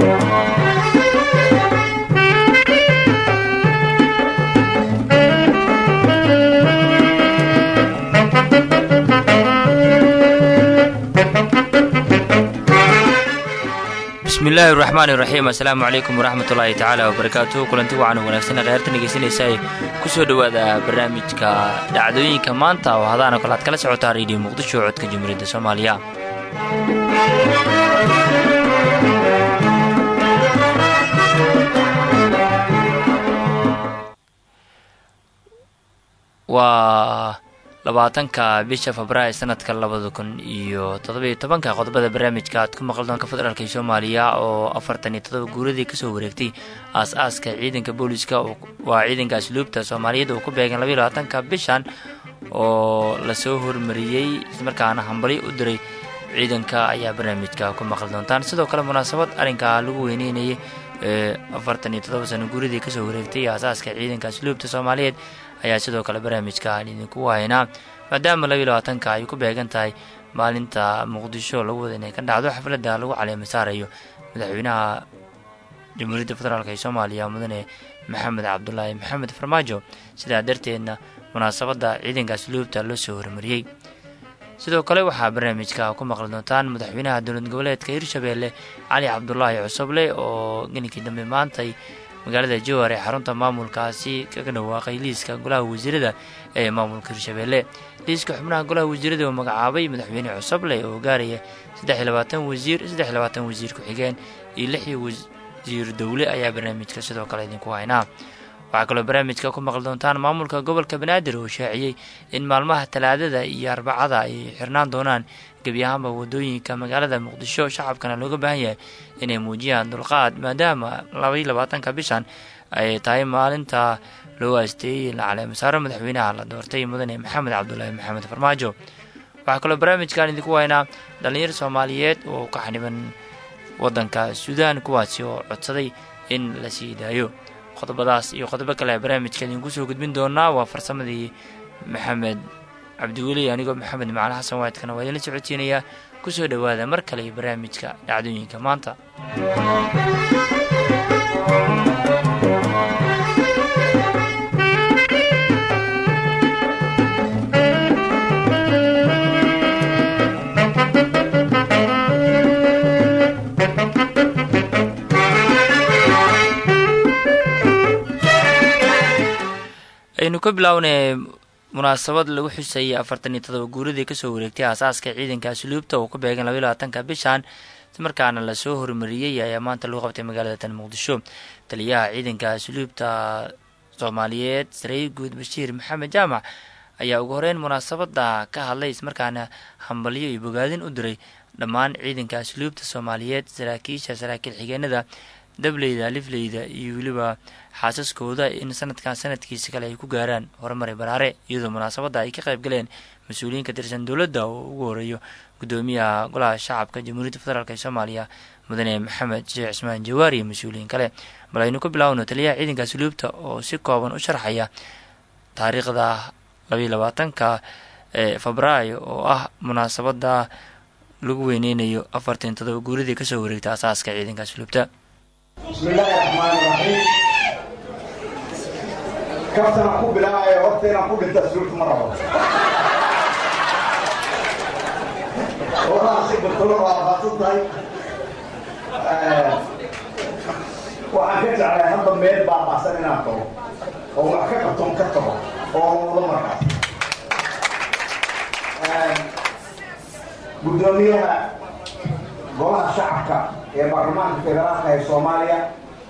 bismillaahi raxmaan iraxiim assalaamu calaykum waraxmat ullaahi tacaala wabarakaatuhu kulanti wacan wanaagsan kheyrta dhegeysanaysaay ku soo dhowaada barnaamijka dhacdooyinka maanta oo hadaana kale aad kala socotaa reediyo muqdisho codka jamhuuriyadda soomaaliya waa labaatanka bisha febraayo sanadka labada kun iyo toddobiyo tobanka qodobada barnaamijka aad ku maqli doonka federaalk soomaaliya oo afartan iyo todoba guuradii kasoo wareegtay aas-aaska ciidanka booliska waa ciidanka asluubta soomaaliyeed oo ku beegan labayo labaatanka bishan oo lasoo hormariyey islamarkaana hambali u diray ciidanka ayaa barnaamijka ku maqli doontaan sidoo kale munaasabad arrinkaa lagu weyneynayay ee afartan iyo todoba sano guuradii kasoo wareegtay aasaaska ciidanka asluubta soomaaliyeed ayaa sidoo kale barnaamijka aan idinku haynaa maadaama labayo labaatanka ay ku beegan tahay maalinta muqdisho lagu wada inay ka dhacdo xafladda lagu caleema saarayo madaxweynaha jamhuuriyadda federaalk ee soomaaliya mudane maxamed cabdulaahi maxamed farmaajo sidaa darteedna munaasabadda ciidanka asluubta loo soo hormariyey sidoo kale waxaa barnaamijka ku maqli doontaan madaxweynaha dowlad goboleedka hirshabeelle cali cabdulaahi cusuble oo gelinkii dambe maantay magaalada jowar ee xarunta maamulkaasi kaga dhawaaqay liiska golaha wasiirada ee maamulka hirshabeelle liiska xubnaha golaha wasiirada oo magacaabay madaxweyne cusuble oo gaaraya saddex iyo labaatan wasiir saddex iyo labaatan wasiir ku-xigeen iyo lix iyo wasiir dowle ayaa barnaamijka sidoo kale idinku haynaa waxaa kaloo barnaamijka ku maqli doontaan maamulka gobolka banaadir oo shaaciyey in maalmaha talaadada iyo arbacada ay xirnaan doonaan gebi ahaanba wadooyinka magaalada muqdisho shacabkana looga baahan yahay inay muujiyaan dulqaad maadaama labaiy labaatanka bishan ay tahay maalinta loo aasteeyey la caleemasaaro madaxweynaha la doortay mudane maxamed cabdulaahi maxamed farmaajo waxaa kaloo barnaamijkan idinku haynaa dhallinyar soomaaliyeed oo ka xaniban wadanka suudaan kuwaasi oo codsaday in la sii daayo qodobadaas iyo qodobo kale barnaamijka idinku soo gudbin doonaa waa farsamadii maxamed cabdiweli anigoo maxamed macali xasan waadkana waa idinla socodsiinayaa ku soo dhowaada mar kale iyo barnaamijka dhacdooyinka maanta aynu ka bilownay munaasabad lagu xusayay afartan iyo todoba guuradii kasoo wareegtay aasaaska ciidanka asluubta oo ku beegan labaiy labaatanka bishan markaana lasoo hormariyey ayaa maanta lagu qabtay magaalada tan muqdisho taliyaha ciidanka asluubta soomaaliyeed sareey guud bashiir maxamed jaamac ayaa ugu horeyn munaasabada ka hadlay ismarkaana hambalyo iyo bogaadin u diray dhammaan ciidanka asluubta soomaaliyeed saraakiisha saraakiil xigeenada dableyda lifleyda iyo weliba xaasaskooda in sanadkan sanadkiisa kale ay ku gaaraan horumari baraare iyadoo munaasabadda ay ka qayb galeen mas-uuliyiin ka tirsan dowladda oo ugu horeeyo gudoomiyaha golaha shacabka jamhuuriyadda federaalk ee soomaaliya mudane maxamed sheekh cismaan jawaari iyo mas-uuliyiin kale bal aynu ka bilaawno taliyaha ciidanka asluubta oo si kooban u sharxaya taariikhda labaiy labaatanka ee febraayo oo ah munaasabada lagu weyneynayo afartan todoba guuradii kasoo wareegta asaaska ciidanka asluubta bismillaahi raxmaani raxiim kabtana ku bilaabaya horta inaan ku dhinta asluubta ma rabo walaasi bartolo waa faadsan tahay waxaan ka jeclay hadda meel baabaasan inaan tago oo wax ka qabtoon ka tago oo wado markaas guddoomiyaha golaha shacabka ee baarlamaanka federaalka ee soomaaliya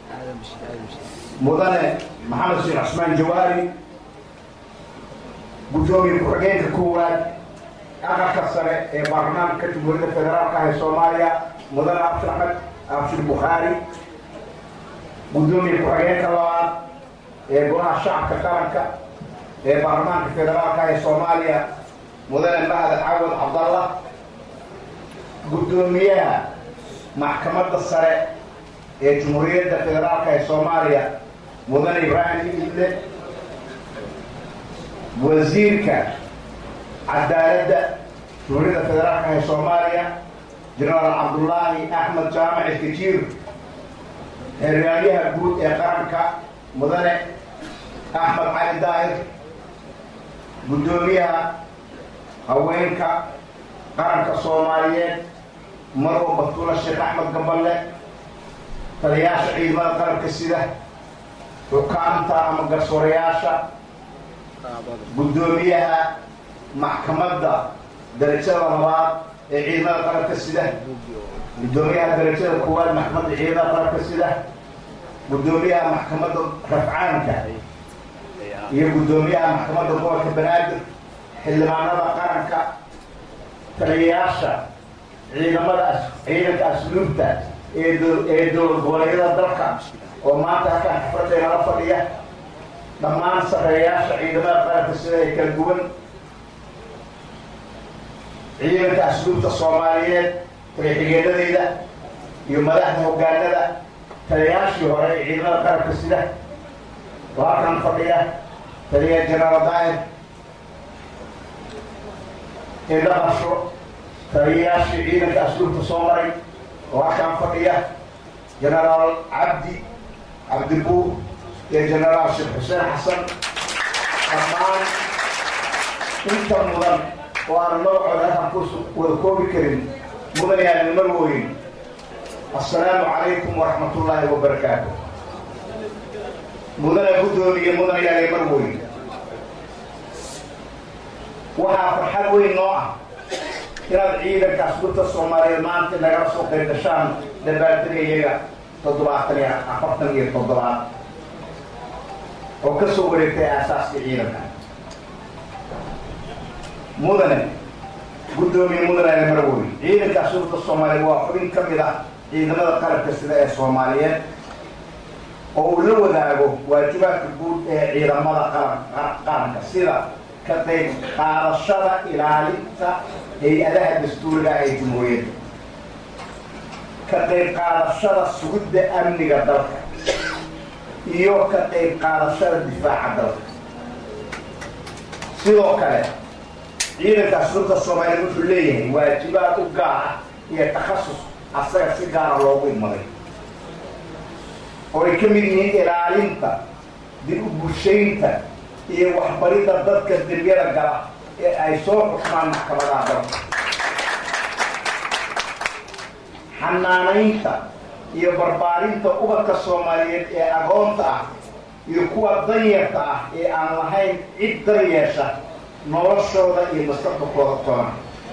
mudane maxamed sheekh cismaan jawaari guddoomiye ku-xigeenka koowaad aqalka sare ee baarlamaanka jamhuuriyadda federaalka ee soomaaliya mudane abshir axmed abshir bukhaari guddoomiye ku-xigeenka labaad ee golaha shacabka qaranka ee baarlamaanka federaalka ee soomaaliya mudane mahad cawad cabdallah guddoomiyaha maxkamadda sare ee jamhuuriyadda federaalka ee soomaaliya mudane ibraahim ible wasiirka cadaaladda jamhuuriyadda federaalka ee soomaaliya jenaraal cabdullaahi axmed jaamac ilkajiir xeraalyaha guud ee qaranka mudane axmed cali daahir guddoomiyaha haweenka qaranka soomaaliyeed marwo batuula sheekh axmed gaballe taliyaasha ciidamada qaranka sida xukaamta ama garsoorayaasha guddoomiyaha maxkamadda darajada labaad ee ciidamada qaranka sida guddoomiyaha darajada koowaad maxkamadda ciidamada qaranka sida guddoomiyaha maxkamadda rafcaanka iyo guddoomiyaha maxkamadda gobolka banaadir xildhibaanada qaranka taliyayaasha ciidamada ciidanka asluubta ee dowlad goboleedyada dalka oo maanta halkaan xafladda nala fadhiya dhammaan sarreeyaasha ciidamada qaranka sida ay kala duwan ciidanka asluubta soomaaliyeed taliya-xigeenadeyda iyo madaxda hoggaanada taliyayaashii hore ee ciidamada qaranka sida oo halkan fadhiya taliya jenaraal daahir ee dhaqasho taliyayaashii ciidanka asluubta soo maray oo halkaan fadhiya jenaraal cabdi cabdibuur iyo jenaraal sheekh xuseen xasan dhammaan inta mudan oo aan magacooda halkaan ku wada koobi karin mudan yaanin marwooyin assalaamu calaykum waraxmat ullaahi wabarakaatu mudana guddoomiye mudan yaalin marwooyin waxaa farxad weyn noo ah inaad ciidanka asluubta soomaaliyeed maanta nagala soo qayb gashaan dabaaldega toddobaatan iyo afartan iyo toddobaad oo ka soo wareegtay aasaaska ciidanka mudane guddoomiye mudane marwoy ciidanka asluubta soomaaliyeed waa xubin ka mid ah ciidamada qaranka sida ee soomaaliyeed oo uu la wadaago waajibaadka guud ee ciidamada qaranka sida ka qayb qaadashada ilaalinta hay-adaha dastuuriga ee jumhuuriyadda ka qayb qaadashada sugidda amniga dalka iyo ka qayb qaadashada difaaca dalka sidoo kale ciidanka asluubta soomaaliyeed wuxuu leeyahay waajibaad u gaar ah iyo takhasus asaga si gaara loogu imaday oo ay ka mid yihiin ilaalinta dib u bulshaynta iyo waxbaridda dadka dembiyada gala ee ay soo xukmaan maxkamadaha dalka xanaanaynta iyo barbaarinta ubadka soomaaliyeed ee agoonta ah iyo kuwa danyarta ah ee aan lahayn cid daryeesha noloshooda iyo mustaqbalkooda toona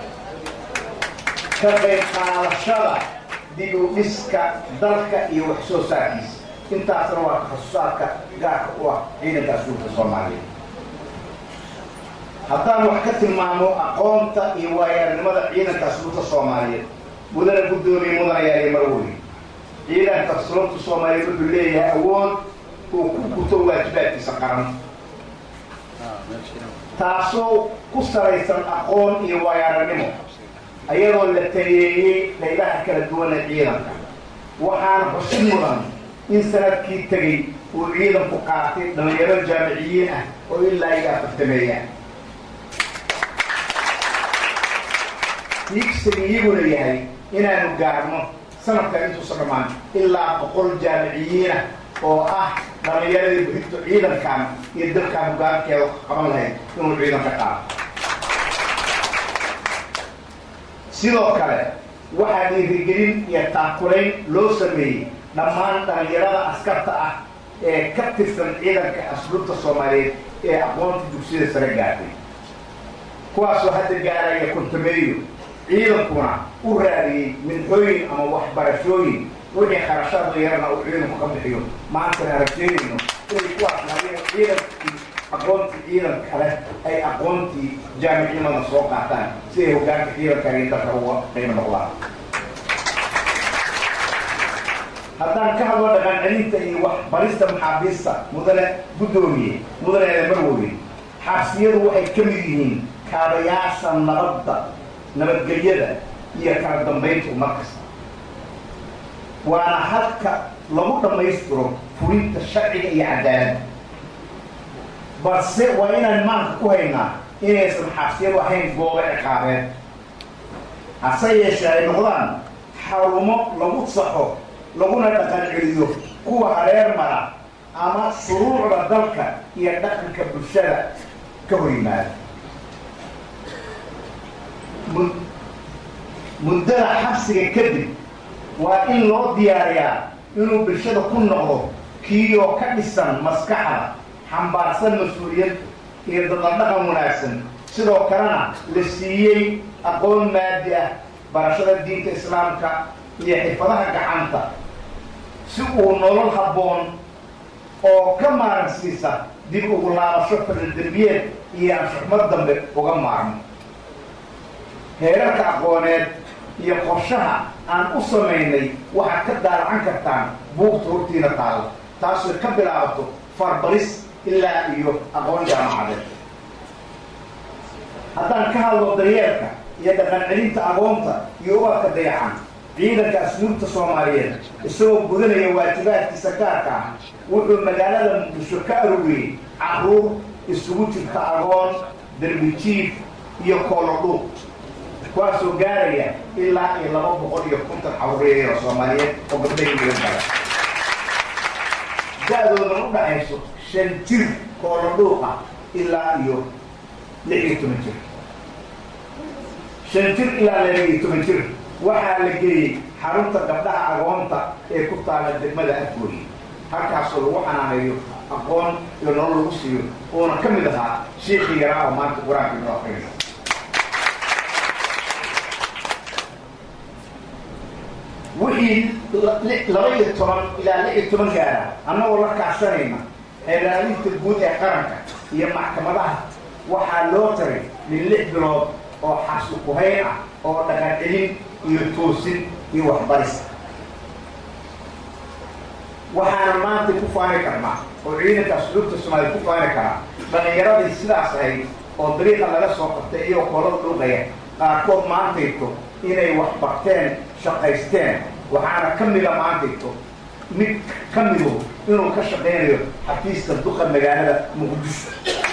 ka qayb qaadashada dib u dhiska dalka iyo wax soo saarkiisa intaasna waa takhasusaadka gaarka u ah ciidanka asluubka soomaaliyeed haddaan wax ka tilmaamo aqoonta iyo waayaarnimada ciidanka asluubta soomaaliyeed mudana guddoomiye mudana yaaliya marwey ciidanka asluubta soomaaliyeed wuxuu leeyahay awood uu ku guto waajibaadkiisa qaran taasoo ku salaysan aqoon iyo waayaarnimo ayadoo la taliyeeyey qaybaha kala duwan ee ciidanka waxaana xusid mudan in sanadkii tegey uu ciidanku qaatay dhalinyaro jaamiciyiin ah oo ilaa iyo afartameeya hiigsiga iyaguna yahay inaanu gaarno sanadkan intuusa dhammaan ilaa boqol jaamiciyiinah oo ah dhalinyaradii buxintu ciidankan iyo dalkaan hogaankeeda qaban lahayd inuu ciidanka qaado sidoo kale waxaa dhiirigelin iyo taakulayn loo sameeyey dhammaan dhalinyarada askarta ah ee ka tirsan ciidanka asluubta soomaaliyeed ee aqoonta dugsiyada sare gaartay kuwaasoo hadda gaaraya kontameeyo ciidankuna u raadiyey minxooyin ama waxbarashooyin wixii kharashaada yarana uu ciidanku ka bixiyo maantana rajeynayno inay kuwaas lahaayeen ciidankii aqoontii ciidan kale ay aqoontii jaamicnimada soo qaataan si ay hogaanka ciidankan iyo dalka uga qiimo noqdaan haddaan ka hadlo dhaqan celinta iyo waxbarista maxaabiista mudane guddoomiye mudane eedamarwooye xabsiyadu waxay ka mid yihiin kaabayaasha nabadda nabadgelyada iyo kala dambaynta ummad kasta waana halka lagu dhammaystiro fulinta sharciga iyo cadaaladda balse waa inaan maanka ku haynaa inaysan xabsiyadu ahayn goobo ciqaabeed hase yeeshee ay noqdaan xarumo lagu saxo laguna dhaqan celiyo kuwa hareer mara ama shuruucda dalka iyo dhaqanka bulshada ka hor yimaada muddada xabsiga kadib waa in loo diyaariyaa inuu bulshada ku noqdo kiiyoo ka dhisan maskaxda xambaarsan mas-uuliyad iyo dadaldhaqan wanaagsan sidoo kalena la siiyey aqoon maadi ah barashada diinta islaamka iyo xirfadaha gacanta si uu nolol habboon oo ka maaransiisa dib ugu laabasho fadaldembiyeed iyo anshuxmad dambe uga maarmo heerarka aqooneed iyo qorshaha aan u samaynay waxaad ka daalacan kartaan buugta hortiina taalla taasoo ka bilaabato farbaris ilaa iyo aqoon jaamacadeed haddaan ka hadlo daryeelka iyo dhaqan celinta aqoonta iyo ubadka dayacan ciidanka asluubta soomaaliyeed isagoo gudanaya waajibaadkiisa gaarka ah wuxuu magaalada muqdisho ka aruriyey caruur isugu jirta aqoon darbijiif iyo koolodhuuq kuwaasoo gaaraya ilaa iyo laba boqol iyo konton caruureeya soomaaliyeed oo gabdhahi laga gala da-doodana u dhaxayso shan jir koolodhuuqa ilaa iyo lix iyo toban jir shan jir ilaa laba iyo toban jir waxaa la geeyey xarunta gabdhaha agoonta ee ku taala degmada afgooyi halkaasoo lagu xanaaneeyo aqoon iyo nolol lagu siiyo uuna ka mid ahaa shiikii yaraa oo maanta qur-aanka inoo aqrinayo wixii laba iyo toban ilaa lix iyo toban gaara annagoo la kaashanayna xeelaalinta guud ee qaranka iyo maxkamadaha waxaa loo taray min lix bilood oo xasli kuhayn ah oo dhaqan celin iyo toosin iyo waxbaris waxaana maanta ku faani karnaa oo ciidanka asluubta soomaaliya ku faani karaa dhallinyaradii sidaas ahayd oo dariiqa laga soo qabtay iyagoo koolada dhulqaya qaarkood maantayto inay wax barteen shaqaysteen waxaana ka mida maantayto mid ka midu inuu ka shaqaynayo xafiiska duqa magaalada muqdisho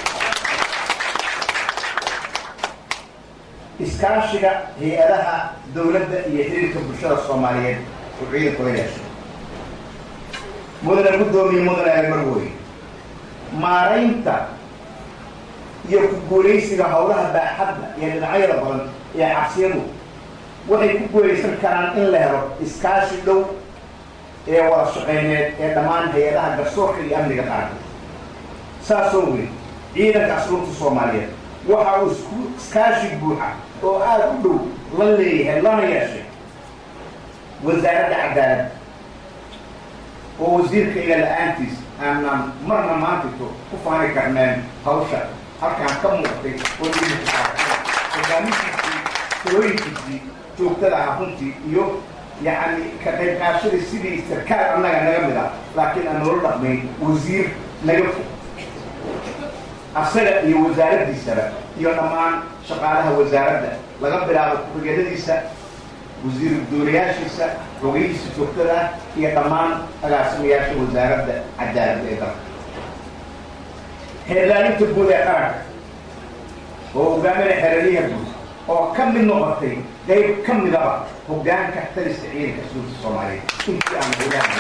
iskaashiga hay-adaha dawladda iyo xiriirka bulshada soomaaliyeed oo ciidanku la yeeshay mudane guddoomiye mudane almarwey maaraynta iyo ku guulaysiga howlaha baaxadda iyo dhinacyada badan ee cabsiyadu waxay ku guulaysan karaan in la helo iskaashi dhow ee wada shaqayneed ee dhammaan hay-adaha garsoorka iyo amniga qaranka saasoo weyn ciidanka asluubta soomaaliyeed waxa uu isku iskaashi buuxa oo aada u dhow la leeyahay lana yeeshay wasaaradda cadaaladda oo wasiirka iga la-aantiis aanaan marna maantito ku faani karneen hawsha halkaan ka muuqatay oo hogaamintiisii talooyinkiisii joogtada ah runtii iyo yacni ka qayb qaashadii sidii sarkaal annaga naga mid ah laakiin aan noola dhaqmayn wasiir naga fog asaga iyo wasaaraddiisaba iyo dhammaan shaqaalaha wasaaradda laga bilaabo ku-xigeenadiisa wasiir dooriyaashiisa xogeyihiisa joogtada ah iyo dhammaan agaasimayaasha wasaaradda cadaaladda ee dalka xeerlaalinta guud ee qaranka oo hogaaminaya xeeraliyaha guud oo ka mid noqotay qayb ka midaba hoggaanka talista ciidanka suulta soomaaliyeed intii aan hogaana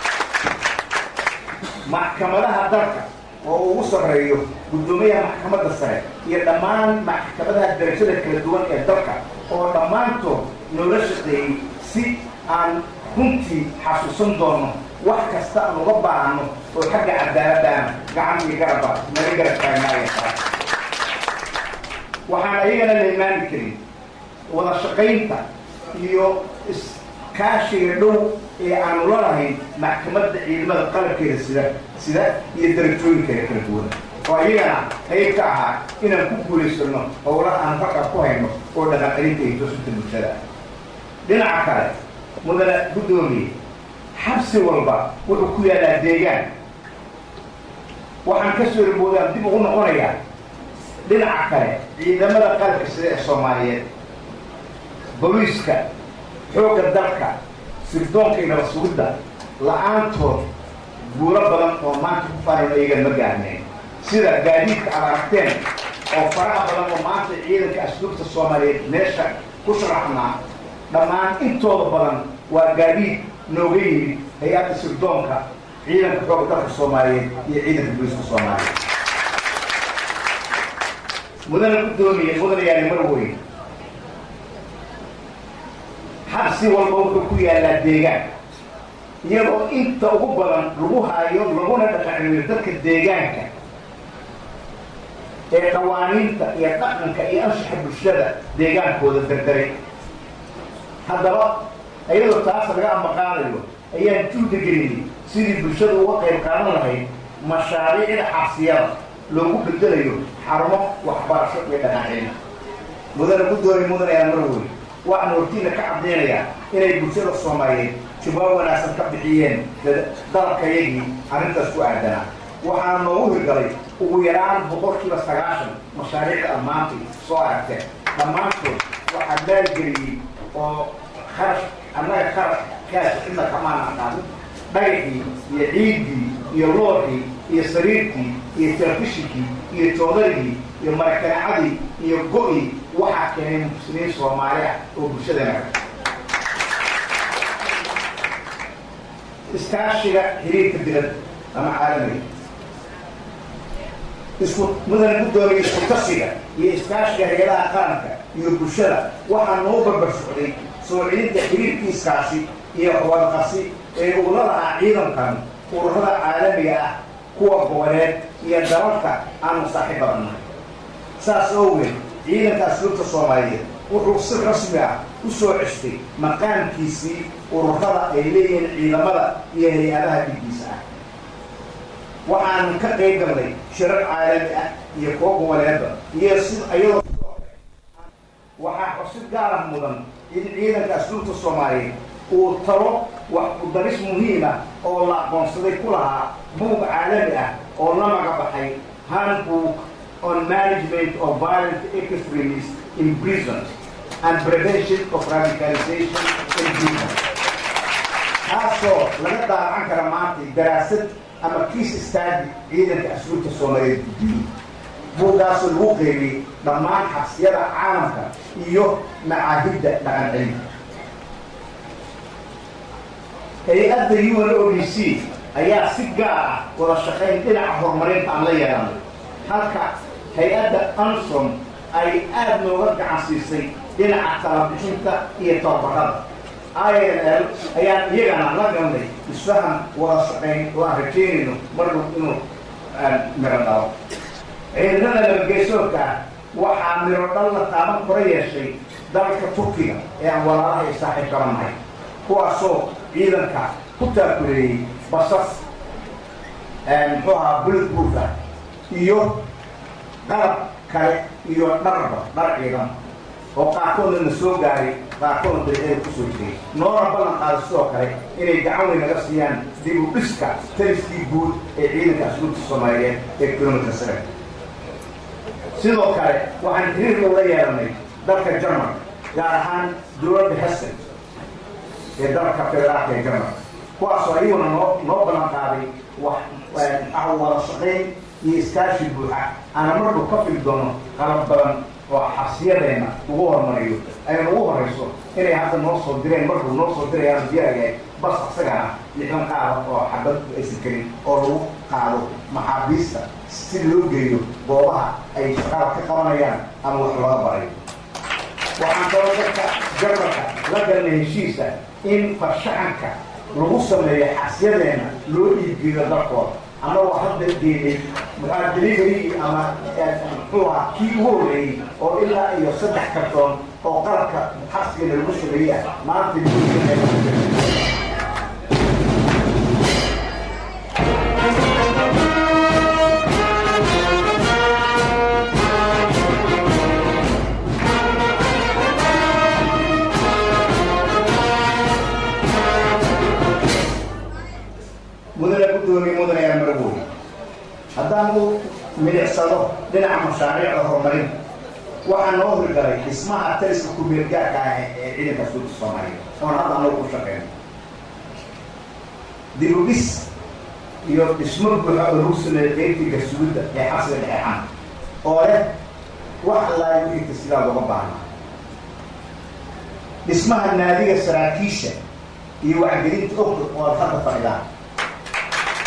maxkamadaha dalka oo ugu sarreeyo guddoomiyaha maxkamadda sare iyo dhammaan maxkamadaha darajada kala duwan ee dalka oo dhammaantood noola shaqeeyey si aan runtii xasuusan doono wax kasta aan uga baahano oo xagga cadaaladdaana gacan iyo garabba naga garab taagnaaya waxaan ayagana la imaani karin wada shaqaynta iyo iskaashiga dhow ee aanu la lahayn maxkamadda ciidamada qalabkeeda sida sida iyo darajooyinkeeda kala duwan oo ayagana qayb ka ahaa inaan ku guulaysano howlaha aan halkaa ku hayno oo dhaqan celinta iyo toosinta bulshada dhinaca kale mudane guddoomiye xabsi walba wuxuu ku yaalaa deegaan waxaan ka soo riboodaan dib ugu noqonayaa dhinaca kale ciidamada qalabka sida ee soomaaliyeed boliiska xoogga dalka sirdoonka iyo nabad sugidda la-aantood guulo badan oo maanta ku faanan ayagan ma gaarneen sida gaadiidka aad aragteen oo faraha badan oo maanta ciidanka asluubta soomaaliyeed meesha ku sharaxnaa dhammaan intooda badan waa gaadiid nooga yimid hay-adda sirdoonka ciidanka xooga dalka soomaaliyeed iyo ciidanka booliska soomaaliyeed mudana guddoomiye mudana yaali mar weyn xabsi walba wuxuu ku yaallaa deegaan iyadoo inta ugu badan lagu haayo laguna dhaqancimiyo dadka deegaanka ee qawaaniinta iyo dhaqanka iyo anshaxa bulshada deegaankooda dardaray haddaba iyadoo taas laga ambaqaadayo ayaan juuda gelinay sidii bulshada uga qayb qaadan lahayd mashaariicda xabsiyada loogu bedelayo xarumo waxbarasho iyo dhaqancilin mudana guddoomiye mudana yaa mar wey waxaan hortiina ka caddaynayaa inay bulshada soomaaliyeed jawaab wanaagsan ka bixiyeen dalabkayagii arrintaas ku aadanaa waxaana noogu hirgalay ugu yaraan boqolkiiba sagaashan mashaariicda ammaantay soo aragteen dhammaantood waxaa maalgeliyey oo kharash annaga kharash kaas cidna kamaana aqaanin dhagaxii iyo ciiddii iyo looxii iyo sariirtii iyo telefishinkii iyo joodarigii iyo marakaacadii iyo go-i waxaa keenay muslimiin soomaali ah oo bulshadana ka iskaashiga xiriirka dibadda ama caalamiga isku mudana guddoomiya isku tasiga iyo iskaashiga hay-adaha qaranka iyo bulshada waxaa noo barbar socday soo celinta xiriirkiiskaasi iyo wadaqasi ee ugula lahaa ciidankan ururada caalamiga ah kuwa goboleed iyo dalalka aanu saaxiib badannahay saas awgeed ciidanka asluubta soomaaliyeed wuxuu si rasmi ah u soo cestay maqaamkiisii ururada ay leeyihiin ciidamada iyo hay-adaha dhiggiisa ah waxaan ka qayb galnay shirar caalami ah iyo kuwo goboleedba iyo si iyadoo sidoo kale waxaa xusid gaarah mudan in ciidanka asluubta soomaaliyeed uu talo wax udaris muhiim ah oo la aqoonsaday ku lahaa buug caalami ah oo la magabaxay handbook on management of violent extremists in prisons and prevention of radicalization in prisons taasoo laga daawacan kara maanta daraasad ama kiis istaadi ciidanka asluubta soomaaliyeed guddiye buuggaasoo lagu qeybiyey dhammaan xabsiyada caalamka iyo macaahidda dhaqan cilmi hay-adda u n o d c ayaa si gaar ah wada shaqayn dhinaca horumarinta aan la yeelanay halka hay-adda ansom ay aada nooga gacan siisay dhinaca talabixinta iyo tababarada i n l ayaan iyagana la galnay isfahan wada shaqayn oo aan rajeynayno marnab inuu miro dhalo ciidamada nabadgeysoodka ah waxaa miro dhal la taaban kora yeeshay dalka turkiga ee aan walaalaha ay saaxiib gabannahay kuwaasoo ciidanka ku taakuleeyey basas muxuu ahaa bullet proof ah iyo qalab kale iyo dharba dhar ciidan oo qaarkoodna na soo gaaray qaarkoodna dariiqeeda kusoo jiray noona ballan qaada sidoo kale inay gacan weyn naga siiyaan dib u dhiska taliskii guud ee ciidanka asluubta soomaaliyeed ee kilometer seven sidoo kale waxaan xiriir loola yeelanay dalka jarmal gaar ahaan dowladda hessen ee dalka federaalka ee jarmal kuwaasoo ayaguna noo noo ballan qaaday wax ah wada shaqayn iyo iskaashi buuxa aana marku ka fili doono qalab badan oo xabsiyadeenna ugu horumariyo ayna ugu horayso inay hadda noo soo direen markuu noo soo dirayaan diyaagahay bas asagana lixdan qaada oo xabad aysan karin oo lagu qaado maxaabiista si loo geeyo goobaha ay shaqaada ka qabanayaan ama wax looga barayo waxaan kaloo dadka jarmalka la galnay heshiisa in farshaxanka lagu sameeyo xabsiyadeenna loo iibgeeyo dalkooda annagoo hadda geeyey muxaa delivery ama muxuu ahaa kii ugu horreeyey oo ilaa iyo saddex kartoon oo qalabka xabsigeena lagu sameeyey ah maanta mudane guddoomiye mudane yaa maragooy haddaan u milicsado dhinaca mashaariicda horumarinta waxaa noo hirgalay dhismaha taliska kumeelgaarka ah ee ciidanka asluubta soomaaliyeed oon hadda anagu ku shaqeyno dibudhis iyo dhismo buuxa oo lagu sameeyey qeybtii garsuulidda ee xabsiga dhexeexan oo leh wax allaayo wixii tasilaad uga baahna dhismaha naadiga saraakiisha iyo wacgelinta ogta oo ad hadda fadhidaan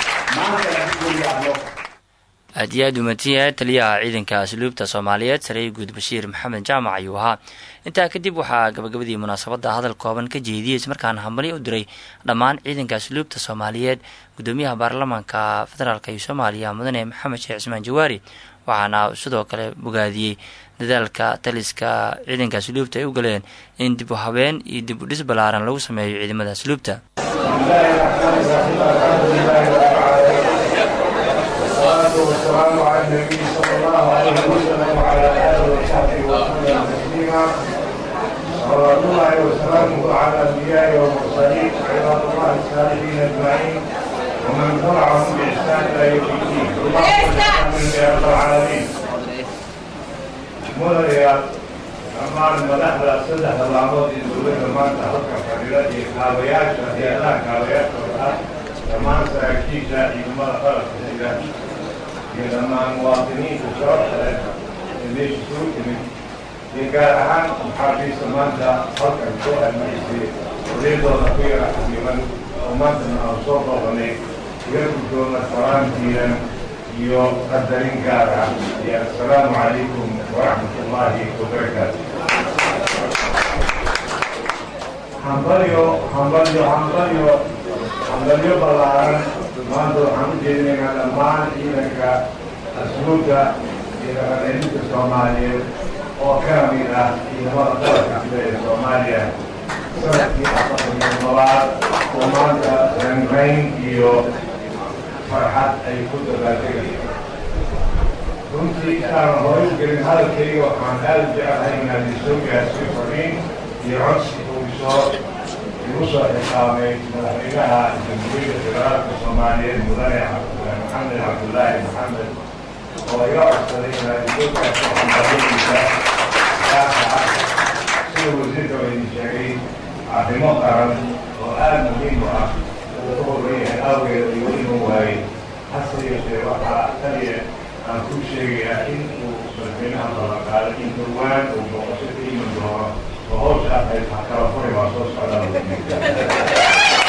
maantana guriga adlo aad iyo aad umaadsan yahay taliyaha ciidanka asluubta soomaaliyeed sarey guud bashiir maxamed jaamac ayuu ahaa intaa kadib waxaa gabagabadii munaasabadda hadal kooban ka jeediyey ismarkaana hambali u diray dhammaan ciidanka asluubta soomaaliyeed gudoomiyaha baarlamaanka federaalk ee soomaaliya mudane maxamed sheekh cismaan jawaari waxaana sidoo kale bogaadiyey dadaalka taliska ciidanka asluubta ay u galeen in dib u habeen iyo dib u dhis ballaaran lagu sameeyo ciidamada asluubta والصلاة والسلام على النبي صلى الله عليه وسلم وعلى آله وصحبه وسلم تسليما صلوات الله وسلامه على الأنبياء والمرسلين عباد الله الصالحين أجمعين ومن تبعهم بإحسان إلى يوم الدين اللهم يا رب العالمين مدريا dhammaan madaxda saddexda laamood ee dowladda maanta halka fadhida iyo kaabayaasha hay-adaha kaabayaashooda ah dhammaan saraakiisha ciidamada qalabka sida iyo dhammaan muwaadiniinta sharafta leh ee meesha soo timid iyo gaar ahaan maxaabiista maanta halkan soo almaysay odaydooda ku yara xabiiban oo maantana aan soo booqanay iga guddoona salaamtiinan iyo qadarin gaar ah iyo assalaamu calaykum waraxmat ullaahi wabarakaatu hambalyo hambalyo hambalyo hambalyo ballaaran maanta waxaan u jeedinaynaa dhammaan ciidanka asluubta iyo dhaqancelinta soomaaliyeed oo ka mid ah ciidamada qalabka sida ee soomaaliya sanadkii afartan iyo labaad oo maanta ranrayn iyo farxad ay ku dabaaldegayaan runtii inaanan horay u gelin hadalkayga waxaan aada u jeclahay inaan isoo gaarsiyo fariin iyo codsi uu isoo igu soo xisaamay madaxweynaha jamhuuriyadda federaalka soomaaliyeed mudane maxamed cabdullaahi maxamed oo iga codsaday inaan isoo gaarsiyo xambaaradiisa gaarka ah sida wasiirka idin sheegay arrimo qaran oo aada muhiim u ah uu u horan yahay awgeed iyo inuu waayey hase yeeshee waxaa taliya aan ku sheegayaa in uu madaxweynaha ballanqaaday in dhowaan uu booqasho ka iman doono oo hawshaas ay kala furi waa soo socdaa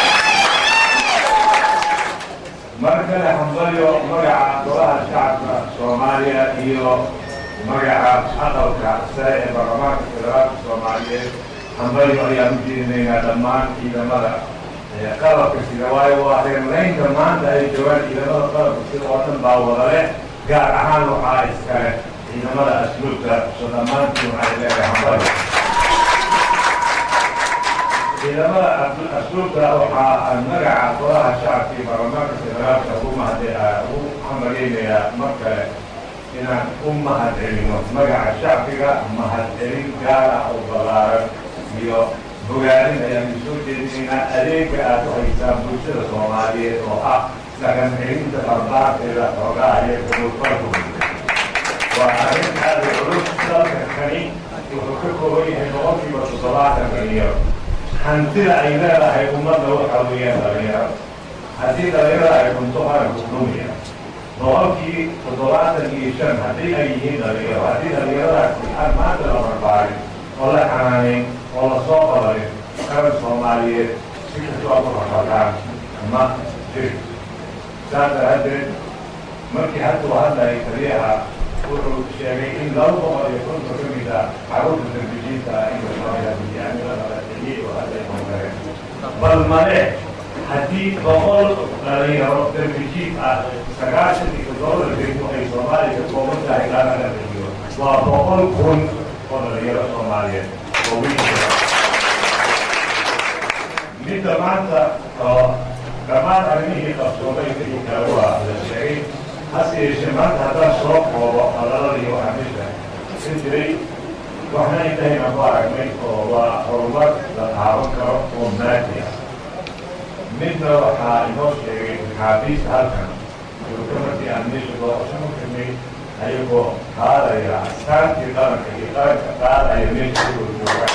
mar kale hambalyo magaca golaha shacabka soomaaliya iyo magaca aqalka sare ee baarlamaanka federaalka soomaaliyeed hambalyo ayaan u jeedinaynaa dhammaan ciidamada qalabka sida waayo waa reerlaynta maanta ay joogaan ciidamada qalabka sida oo dhan baa wada leh gaar ahaan waxaa iskale ciidamada asluubta so dhammaantiin waxay leedahay hambalyo ciidamada asluubta waxaa magaca golaha shacabka iyo baarlamaanka federaalka ugu mahade ugu hambalyeynayaa mar kale inaan u mahad celino magaca shacbiga mahad celin gaar ah oo ballaaran iyo bogaadin ayaan isoo jeedinaynaa adeega aad u haysaan bulshada soomaaliyeed oo ah dhaqan celinta barbaarteeda xoogaha iyo gudulfarku waa arrin aada u culus dalka kani wuxuu ka kooban yahay boqolkiiba toddobaatan dhalinyaro hantida ay leedahay ummadda waxa weeyaan dhalinyaro haddii dhalinyarada ay dhunto qaranku dhumaya boqolkii toddobaatan iyo shan haddii ay yihiin dhalinyaro haddii dhalinyaradaasi aan maanta la barbaarin oo la xanaaneyn oo la soo qabarin qaran soomaaliyeed si kastoo ku rafataan ma jiri saas daraaddeed markii hadda uu hadlayay taliyaha wuxuu sheegay in laba boqol iyo konton ka mid ah carruurta darbijiinta ah in lasooyaamiyaamilada la celiyey oo hadda ay horumareen bal male haddii boqol dhalinyaro darbijiin ah sagaashan iyo toddoba degmo ay soomaaliya ka kooban tahay laana la celiyo waa boqol kun oo dhalinyaro soomaaliyeed oo wiilka midda maanta oo dhammaan arrimihii qabsoomay wixii kale waa la sheegay hase yeeshee maanta haddaan soo koobo hadaladii waxaa meesha ka jiray waxna intahayna ku aragnay oo waa horumar la taaban karo oo maadi ah midna waxaa inoo sheegay maxaabiista halkan joogta markii aan meesha booqasho ku jirnay ayagoo qaadaya askaantii qaranka iyo qaranka qaadaya meesha ku jooga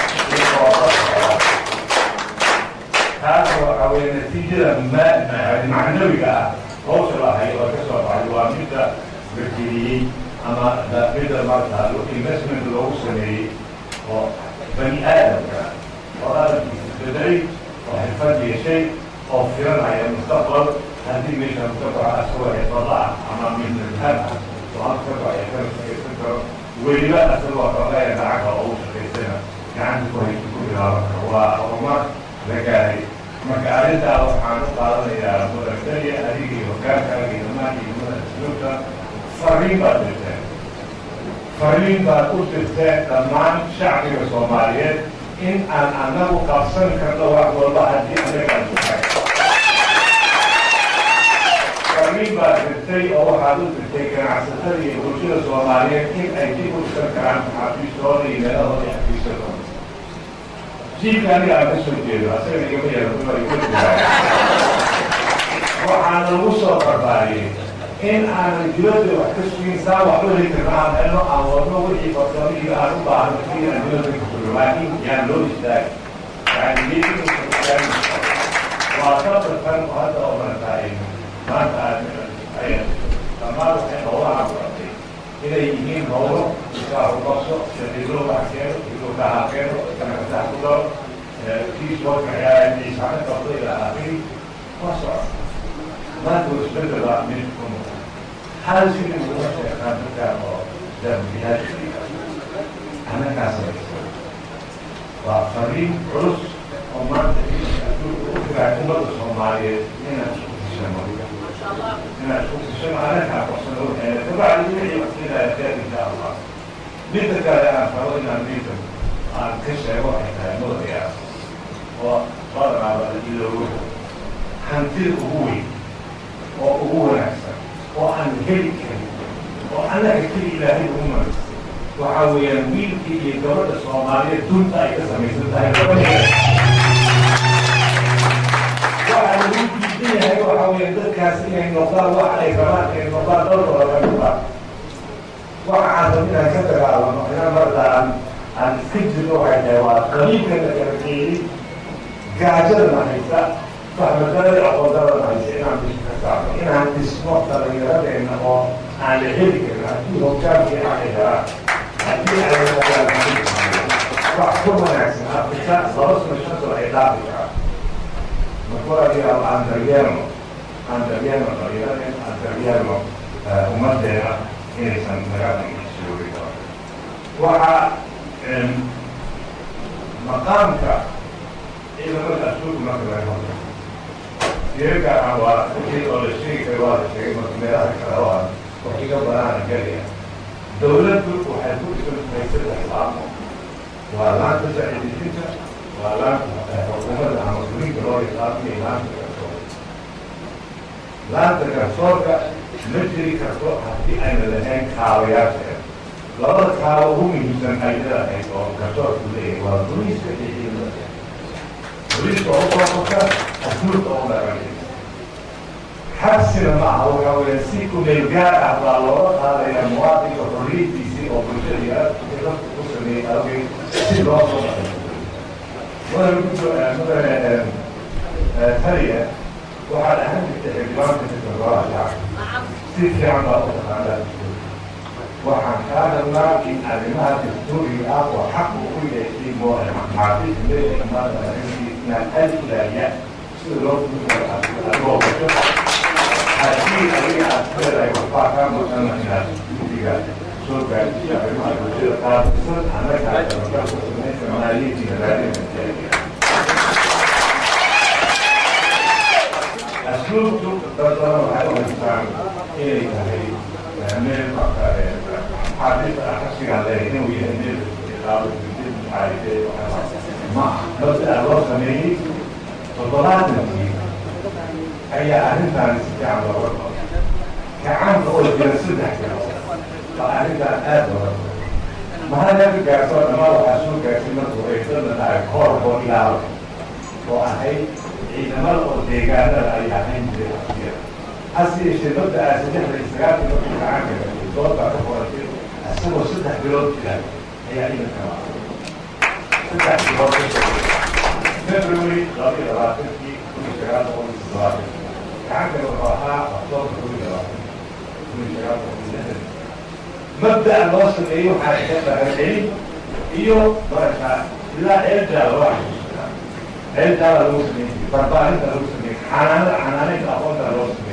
taas waxaa weeye natiijada ma macnawiga ah hawsha lahay oo ka soo baxay waa midda berjeliyey ama midda marka investment loogu sameeyey oo bani aadamka oo aadamkiisa bedelay oo xirfad yeeshay oo filanaya mustaqbal haddii meeshaan ka baxo asagoo xirfada ah ama midnadhaan ah oo halka ka baxaya kana shaqaysan karo weliba asagoo xogaya lacagta oo u shaqaysana gacanta ku hayso ku bilaaban karo waa horumar la gaaray marka arrintaa waxaan u qaadanayaa mudagdaliya adiga iyo hogaankaaga iyo dhammaan ciidamada asluubta fariin baad dirteen fariin baad u dirteen dhammaan shacbiga soomaaliyeed in aan anagu qabsan karno wax walba haddii anagaan duhay fariin baad dirtay oo waxaad u dirtay ganacsatada iyo bulshada soomaaliyeed in ay dib u dhisan karaan xafiistooda iyo meelahooda iyo xafiisadooda jiilka aniga aan ka soo jeedo asaga igama yara dumar iga jiraa waxaan lagu soo barbaariyey in aanan dibadda wax ka sugin saa wax u heli karno aan helno aan wadno wixii farsamo iyo aan u baahno sidii aan dibadda ka sugo laakiin yaan loo istaagi yani meeting waa sabarkan oo hadda oo marataay maanta aad dhammaan waxay howlaha baratay inay yihiin howlo iskaarubaso shaqilo wax keeno ilo kaha keeno kanakasax ku daro kii soo kaxeeyaa ciisana qabdo ila aakhiri waa socon maanta isbedel baa mid ku muuqda hal shilin kuma sheekaan dadkaan oo dambiyaasha annakaas waa fariin culus oo maanta adduunka u firaa ummadda soomaaliyeed inaan isku tishano inaan isku tishano annakaa qorsano waxeena kabacdi wixii wasiilaya khayr insha allah midda kale aan rabo inaan diinta aan ka sheego waxay tahay mudaya oo badanaaba iloogo hantida ugu weyn oo ugu wanaagsan oo aan heli karin oo annaga keli ilaahay ugu maraysay waxaa weeyaan wiilkii iyo gabadha soomaaliyeed dunta ay ka samaysan tahay gabadeeda waxaa lagu diidan yahay waxaa weeyaan dadkaas inay noqdaan wax ay rabaan inay noqdaan dalkooda ka noqdaan waxa aan rab inaan ka dagaalamo inaan marda aan aan iska jirno waxay tahay waa qaliibka la karakeeyey gaajadana haysa fahmadalada aqoondarada haysa inaan dhismo ka saarno inaan dhismo dhalinyaradeenna oo aan la heli karin haddii hogaankii aan helaan haddii ay wax ka wanaagsan afrika laba sano shan sano ay dhaafi karaan markulaadiyaa aan daryeelno aan daryeelno dhalinyaradeen aan daryeelno ummadeena inaysan nagaasoogi karo waxaa maqaamka ciidamada asuugu marka laga hadlo sirarka aan waa wixii oo la sheegi karo waa la sheegay marka meelaha kale waa wax iga banaana gelaya dawladdu waxay ku dhisan tahay saddex laamo waa laanta sharci-dejinta waa laanta xukuumadda ama fulinka loo yaqaano iyo laanta garsoorka laanta garsoorka ma jiri karto haddii ayna lahayn kaabayaasheeda labada kaabo ugu muhiimsan ay leedahay oo garsoorku leeyahay waa boliiska iyo ciidamada boliiska oo usookota asluubka oo dhaqanay xabsina ma aha waxa weya si kumeel gaar ah baa looga qaadaya muwaadinka xorriyadiisii oo bulshadii dadku ku sameeyey awgeed si loo soo dhaqay mudane gudo mudane taliya waxaad ahaan jirtay xildhibaanka sirkagolaha shacabka si fiican baa u taqaanaa waxaan kaa hadlaa in arrimaha dastuuriga ah oo xaq uu u yeeshay maxaafiis meesha maanta inaan aad ilaaliya sida loo fuuaoogasho haddii adiga aad leedahay waxbaa kaa maqana inaad guddiga soo gaarsiiyo arrimaha bulshada qaadisan annagaa tababar ku samaysa maaliyadii raadinaya asluubtu dad badan waxay u haystaan inay tahay meel xaafis ah xabsigaan leeyahay inuu yahay meel iqaabo xaafisee ma mabdaa loo sameeyey toddobaatankii ayaa arrintaan si fiican looga qabo gacanta oo jira saddex jiro baa arrintaan aad looga qabo mahadaka gaartoo dhammaan waxaa soo gaartay markuu eedada dhahay koor oo ilaalo oo ahayd ciidamada oo deegaanada ay ahayn jiray xabsiyada hase yeeshee mabda aa saddexda iyo sagaalkii markuu gacanka gashay doodbaa ka qoratay isagoo saddex bilood jira ayaa idanka saddex bilood ka shaqeeyay february laba iyo labaatankii kun iyo sagaal boqol iyo toddobaatan gacankana wuxuu ahaa octoobar kun iyo labaatan kun iyo sagaal boqol iyo lixdan mabda loo sameeyey waxaa iga dhaqancelin iyo marka ilaa ceeljaala waa xasuustaa ceeljaala lagu sameeyey barbaarinta lagu sameeyey xanaanada xanaanaynta aqoonta loo sameeyey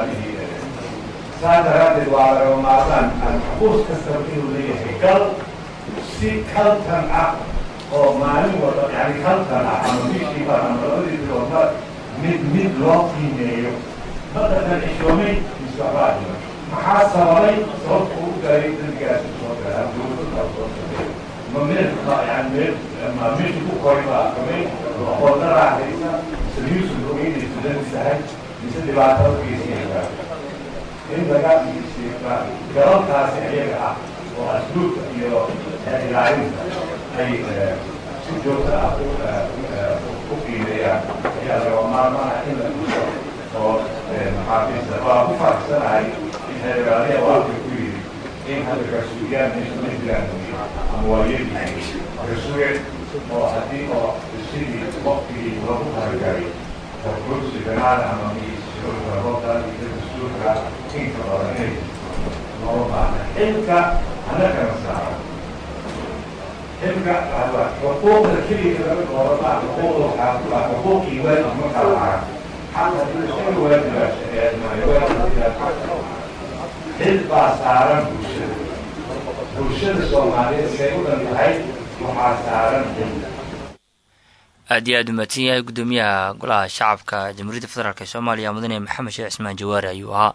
su-aalihii saa daraaddeed waa lagama maarmaan alxaquus kastaba inuu leeyahay gal si kaltan ah oo maalin walba yani kaltan ah ama bishiiba ama labadii biloodba mid mid loo qiimeeyo madakan xishoomay miswaxbaahima maxaa sababay sababta uu gaaray dambigaasi soo galaa dowladda soo sameeyo ma meel yani meel ma meesha ku koray baa kamay aqoonna raaxaysa mise yuusuf ogeynaysu dambi tahay mise dhibaatada ugeysanaysaa in laga galalkaasi ayaga ah oo asluubka iyo ilaalinta ay si joogta ah u qiimeeyaan ayaa laga maarmaana in la dhiso oo maxaafiista waa ku faraxsanahay in xeeraaliya waafka ku yidhi in hadda garsuugiyaan meesha ma jiraan ama waa yeelyihiin garsuuge oo haddii oo sidii waqtigii lagu talagalay kursi banaada ama miishuurka roobka iyo dastuurka inka badan inay loo baahna xilka annagana saaran xilka xuquuqda keliya laga dooro maa xuquuqda waxaa ku ah xuquuqii waajib markaa lahaa xaqa isaga waajiba xil baa saaran bulshada bulshada soomaaliyeed say u dhan tahay waxaa saaran xil aad iyo aad u mahadsan yahay guddoomiyaha golaha shacabka jamhuuriyadda federaalk ee soomaaliya mudane maxamed sheekh cismaan jawaari ayuu ahaa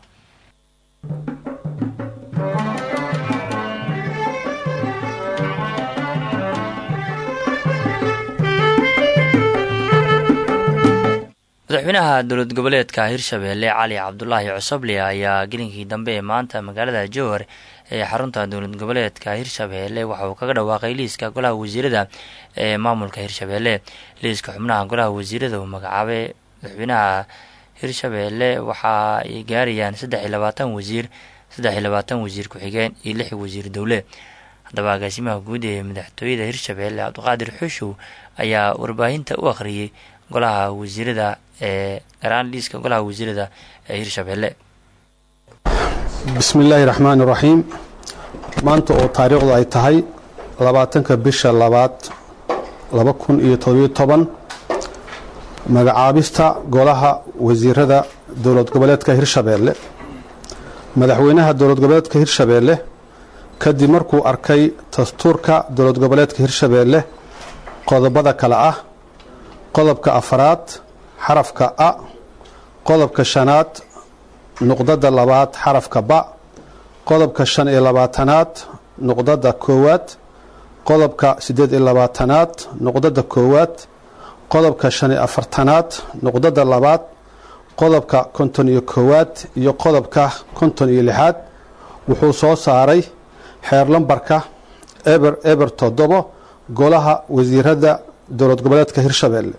madaxweynaha dowlad goboleedka hirshabeelle cali cabdulaahi cosoble ayaa gelinkii dambe ee maanta magaalada jowhar ee xarunta dowlad goboleedka hirshabeelle waxa uu kaga dhawaaqay liiska golaha wasiirada ee maamulka hirshabeelle liiska xubnaha golaha wasiirada uu magacaabay madaxweynaha hirshabeelle waxa ay gaarayaan saddex iyo labaatan wasiir saddex iyo labaatan wasiir ku-xigeen iyo lix wasiir dowle haddaba agaasimaha guud ee madaxtooyada hirshabeelle cabdiqaadir xushow ayaa warbaahinta u akhriyey golaha wasiirada ee garaan liiska golaha wasiirada ee hirshabeelle bismi illaahi raxmaani raxiim maanta oo taariikhdu ay tahay labaatanka bisha labaad laba kun iyo todobiyo toban magacaabista golaha wasiirada dowlad goboleedka hirshabeelle madaxweynaha dowlad goboleedka hirshabeelle kadib markuu arkay dastuurka dowlad goboleedka hirshabeelle qodobada kale ah qodobka afaraad xarafka a qodobka shanaad nuqdada labaad xarafka ba qodobka shan iyo labaatanaad nuqdada koowaad qodobka siddeed iyo labaatanaad nuqdada koowaad qodobka shan iyo afartanaad nuqdada labaad qodobka konton iyo koowaad iyo qodobka konton iyo lixaad wuxuu soo saaray xeer lambarka eber eber toddobo golaha wasiirada dowlad goboleedka hirshabeelle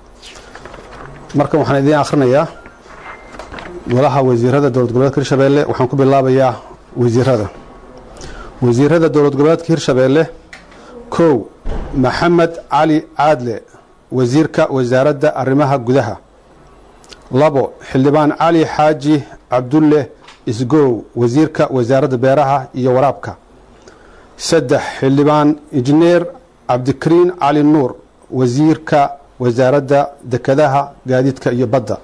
markan waxaan idiin akhrinayaa golaha wasiirada dowlad goboleedka hirshabeelle waxaan ku bilaabayaa wasiirada wasiirada dowlad goboleedka hirshabeelle kow maxamed cali caadle wasiirka wasaaradda arrimaha gudaha labo xildhibaan cali xaaji cabdulle isgow wasiirka wasaaradda beeraha iyo waraabka saddex xildhibaan injineer cabdikariin cali nuur wasiirka wasaaradda dekedaha gaadiidka iyo badda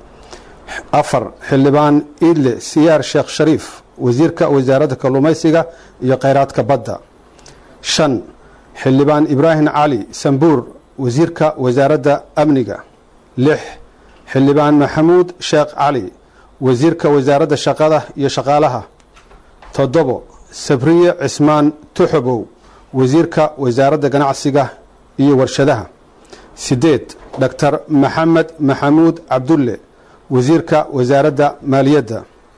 afar xildhibaan iidle siyaar sheekh shariif wasiirka wasaaradda kalluumaysiga iyo kheyraadka badda shan xildhibaan ibraahim cali sambuur wasiirka wasaaradda amniga lix xildhibaan maxamuud sheekh cali wasiirka wasaaradda shaqada iyo shaqaalaha toddobo sabriye cismaan tuxobow wasiirka wasaaradda ganacsiga iyo warshadaha sideed doctor maxamed maxamuud cabdulle wasiirka wasaaradda maaliyadda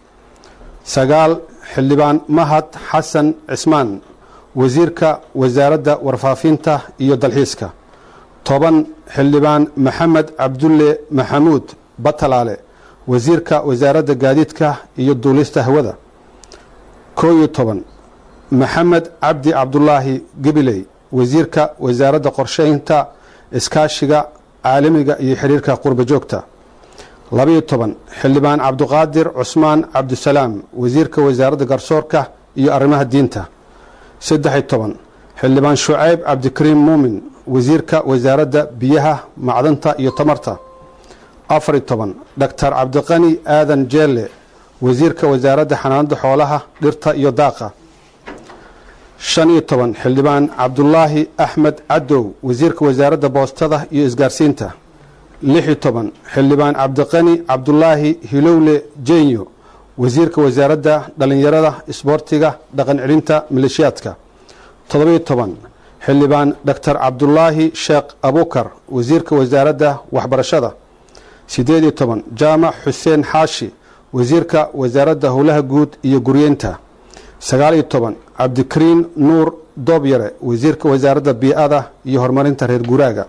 sagaal xildhibaan mahad xasan cismaan wasiirka wasaaradda warfaafinta iyo dalxiiska toban xildhibaan maxamed cabdulle maxamuud batalaale wasiirka wasaaradda gaadiidka iyo duulista hawada koo iyo toban maxamed cabdi cabdulaahi gebiley wasiirka wasaaradda qorsheynta iskaashiga caalamiga iyo xiriirka qurba joogta labaiyo toban xildhibaan cabdiqaadir cusmaan cabdisalaam wasiirka wasaaradda garsoorka iyo arrimaha diinta saddex-iyo toban xildhibaan shucayb cabdikariim muumin wasiirka wasaaradda biyaha macdanta iyo tamarta afariyo toban doctor cabdiqani aadan jeelle wasiirka wasaaradda xanaanada xoolaha dhirta iyo daaqa shan iyo toban xildhibaan cabdulaahi axmed cadow wasiirka wasaaradda boostada iyo isgaarsiinta lix iyo toban xildhibaan cabdiqani cabdulaahi hilowle jenyo wasiirka wasaaradda dhallinyarada isboortiga dhaqan celinta maleeshiyaadka toddobiyo toban xildhibaan doctor cabdulaahi sheekh abukar wasiirka wasaaradda waxbarashada siddeed iyo toban jaamac xuseen xaashi wasiirka wasaaradda howlaha guud iyo guryeynta sagaal iyo toban cabdikariin nuur doobyare wasiirka wasaaradda bii-ada iyo horumarinta reer guuraaga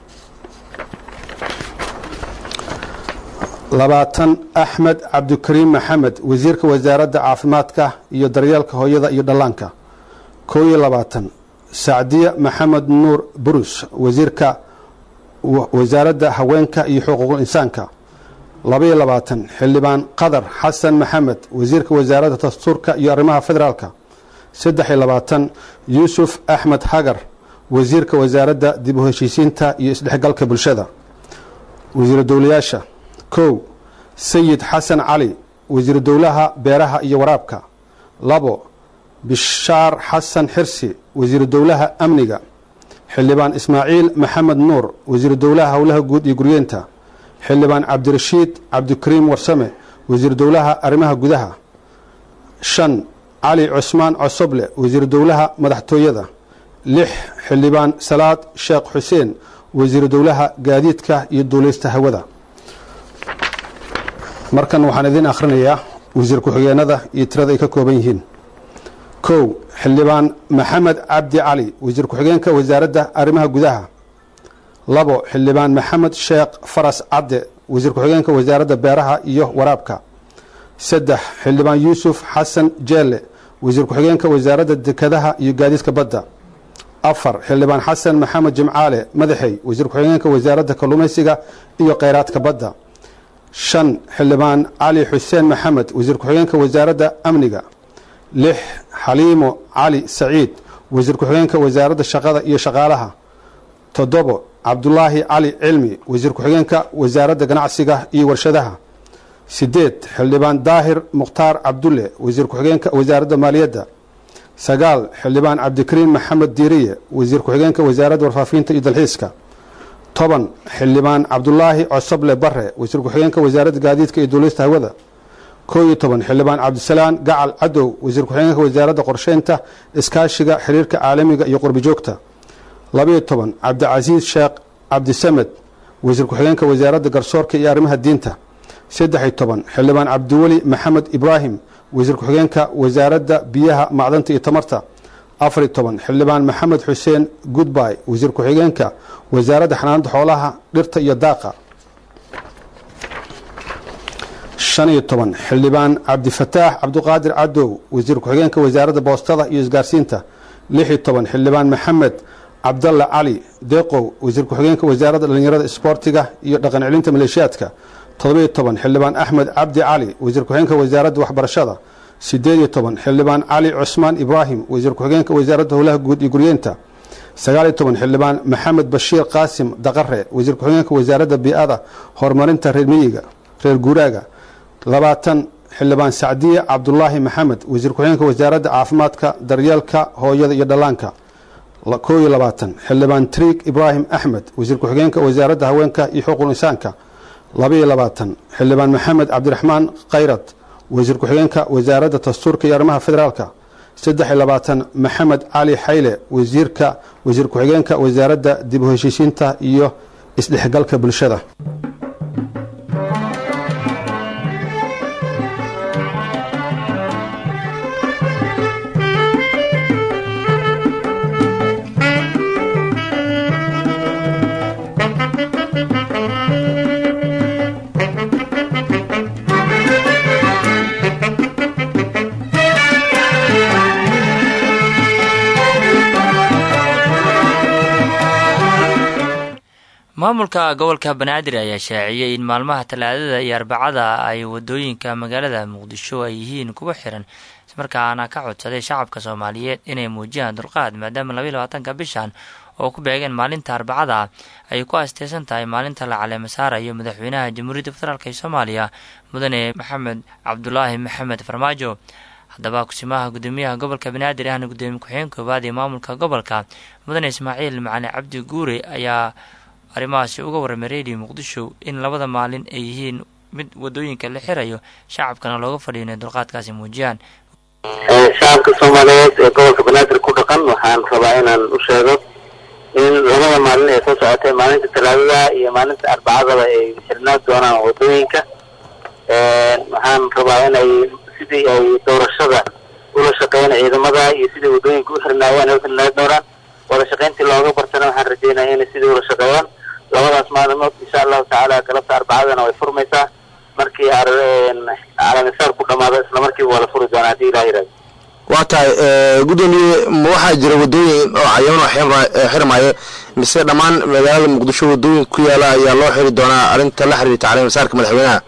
labaatan axmed cabdikariim maxamed wasiirka wasaaradda caafimaadka iyo daryeelka hooyada iyo dhallaanka kow iyo labaatan sacdiya maxamed nuur burus wasiirka wasaaradda haweenka iyo xuquuqul insaanka labaiyo labaatan xildhibaan qadar xasan maxamed wasiirka wasaaradda dastuurka iyo arrimaha federaalka saddex iyo labaatan yuusuf axmed hagar wasiirka wasaaradda dib u heshiisiinta iyo isdhexgalka bulshada wasiiru dowlayaasha kow sayid xasan cali wasiiru dowlaha beeraha iyo waraabka labo bishaar xasan xirsi wasiiru dowlaha amniga xildhibaan ismaaciil maxamed nuur wasiiru dowlaha howlaha guud iyo guryeenta xildhibaan cabdirashiid cabdikariim warsame wasiiru dowlaha arrimaha gudaha shan cali cusmaan cosoble wasiiru dowlaha madaxtooyada lix xildhibaan salaad sheekh xuseen wasiiru dowlaha gaadiidka iyo duuleysta hawada markan waxaan idiin akhrinayaa wasiir ku-xigeenada iyo tirada ay ka kooban yihiin kow xildhibaan maxamed cabdi cali wasiir ku-xigeenka wasaaradda arrimaha gudaha labo xildhibaan maxamed sheekh faras cadde wasiir ku-xigeenka wasaaradda beeraha iyo waraabka saddex xildhibaan yuusuf xasan jeelle wasiir ku-xigeenka wasaaradda dekadaha iyo gaadiidka badda afar xildhibaan xasan maxamed jimcaale madaxey wasiir ku-xigeenka wasaaradda kalluumaysiga iyo kheyraadka badda shan xildhibaan cali xuseen maxamed wasiir ku-xigeenka wasaaradda amniga lix xaliimo cali saciid wasiir ku-xigeenka wasaaradda shaqada iyo shaqaalaha toddobo cabdulaahi cali cilmi wasiir ku-xigeenka wasaaradda ganacsiga iyo warshadaha sideed xildhibaan daahir mukhtaar cabdulle wasiir ku-xigeenka wasaaradda maaliyadda sagaal xildhibaan cabdikariin maxamed diiriye wasiir ku-xigeenka wasaaradda warfaafinta iyo dalxiiska toban xildhibaan cabdulaahi cosoble bare wasiir ku-xigeenka wasaaradda gaadiidka iyo duulista hawada koo iyo toban xildhibaan cabdisalaan gacal cadow wasiir ku-xigeenka wasaaradda qorsheynta iskaashiga xiriirka caalamiga iyo qurbi joogta labaiyo toban cabdicasiis sheekh cabdisamed wasiir ku-xigeenka wasaaradda garsoorka iyo arrimaha diinta saddex-iyo toban xildhibaan cabdiweli maxamed ibraahim wasiir ku-xigeenka wasaaradda biyaha macdanta iyo tamarta afariyo toban xildhibaan maxamed xuseen goodby wasiir ku-xigeenka wasaaradda xanaanada xoolaha dhirta iyo daaqa shan iyo toban xildhibaan cabdifataax cabdiqaadir cadow wasiir ku-xigeenka wasaaradda boostada iyo isgaarsiinta lix iyo toban xildhibaan maxamed cabdalla cali deeqow wasiir ku-xigeenka wasaaradda dhallinyarada isboortiga iyo dhaqan celinta maleeshiyaadka todobiyo toban xildhibaan axmed cabdi cali wasiir ku-xigeenka wasaaradda waxbarashada sideed iyo toban xildhibaan cali cusmaan ibraahim wasiir ku-xigeenka wasaaradda howlaha guud iyo guryeenta sagaaliyo toban xildhibaan maxamed bashiir qaasim daqare wasiir ku-xigeenka wasaaradda bii-ada horumarinta reer miyiga reer guuraaga labaatan xildhibaan sacdiye cabdulaahi maxamed wasiir ku-xigeenka wasaaradda caafimaadka daryeelka hooyada iyo dhallaanka koo iyo labaatan xildhibaan triig ibraahim axmed wasiir ku-xigeenka wasaaradda haweenka iyo xuquuq insaanka labaiyo labaatan xildhibaan maxamed cabdiraxmaan khayrad wasiir ku-xigeenka wasaaradda dastuurka iyo arrimaha federaalka saddex iyo labaatan maxamed cali xayle wasiirka wasiir ku-xigeenka wasaaradda dib u heshiisiinta iyo isdhexgalka bulshada maamulka gobolka banaadir ayaa shaaciyey in maalmaha talaadada iyo arbacada ay wadooyinka magaalada muqdisho ay yihiin kuwa xiran ismarkaana ka codsaday shacabka soomaaliyeed inay muujiyaan dulqaad maadaama labaiy labaatanka bishan oo ku beegeen maalinta arbacada ay ku asteysan tahay maalinta la caleema saarayo madaxweynaha jamhuuriyadda federaalk ee soomaaliya mudane maxamed cabdulaahi maxamed farmaajo haddaba kusimaha gudoomiyaha gobolka banaadir ahna gudoomiye ku-xigeen koowaad ee maamulka gobolka mudane ismaaciil macali cabdi guure ayaa arrimahaasi uga warramay radio muqdisho in labada maalin ay yihiin mid wadooyinka la xirayo shacabkana looga fadhiyo inay dulqaadkaasi muujiyaan shacabka soomaaliyeed ee gobolka banaadir ku dhaqan waxaan rabaa inaan u sheego in labada maalin ee soo socotay maalinta talaadada iyo maalinta arbacadaba ay xirnaan doonaan wadooyinka waxaan rabaa inay sidii ay doorashada ula shaqeeyaan ciidamada iyo sidii wadooyinka u xirnaayaan ay u xirnaan doonaan wada shaqayntii looga bartana waxaan rajeynaya inay sidii ula shaqeeyaan labadaas maalimood insha allahu tacaala galabta arbacadana way furmaysaa markii calamisaar ku dhamaado isla markiiba waa la furi doonaa haddii ilah yirahdo waa tahay gudoomiye ma waxaa jira wadooyin oo cayaman oo xirmaayo mise dhammaan magaalada muqdisho wadooyin ku yaala ayaa loo xiri doonaa arrinta la xiriirta caleemasaarka madaxweynaha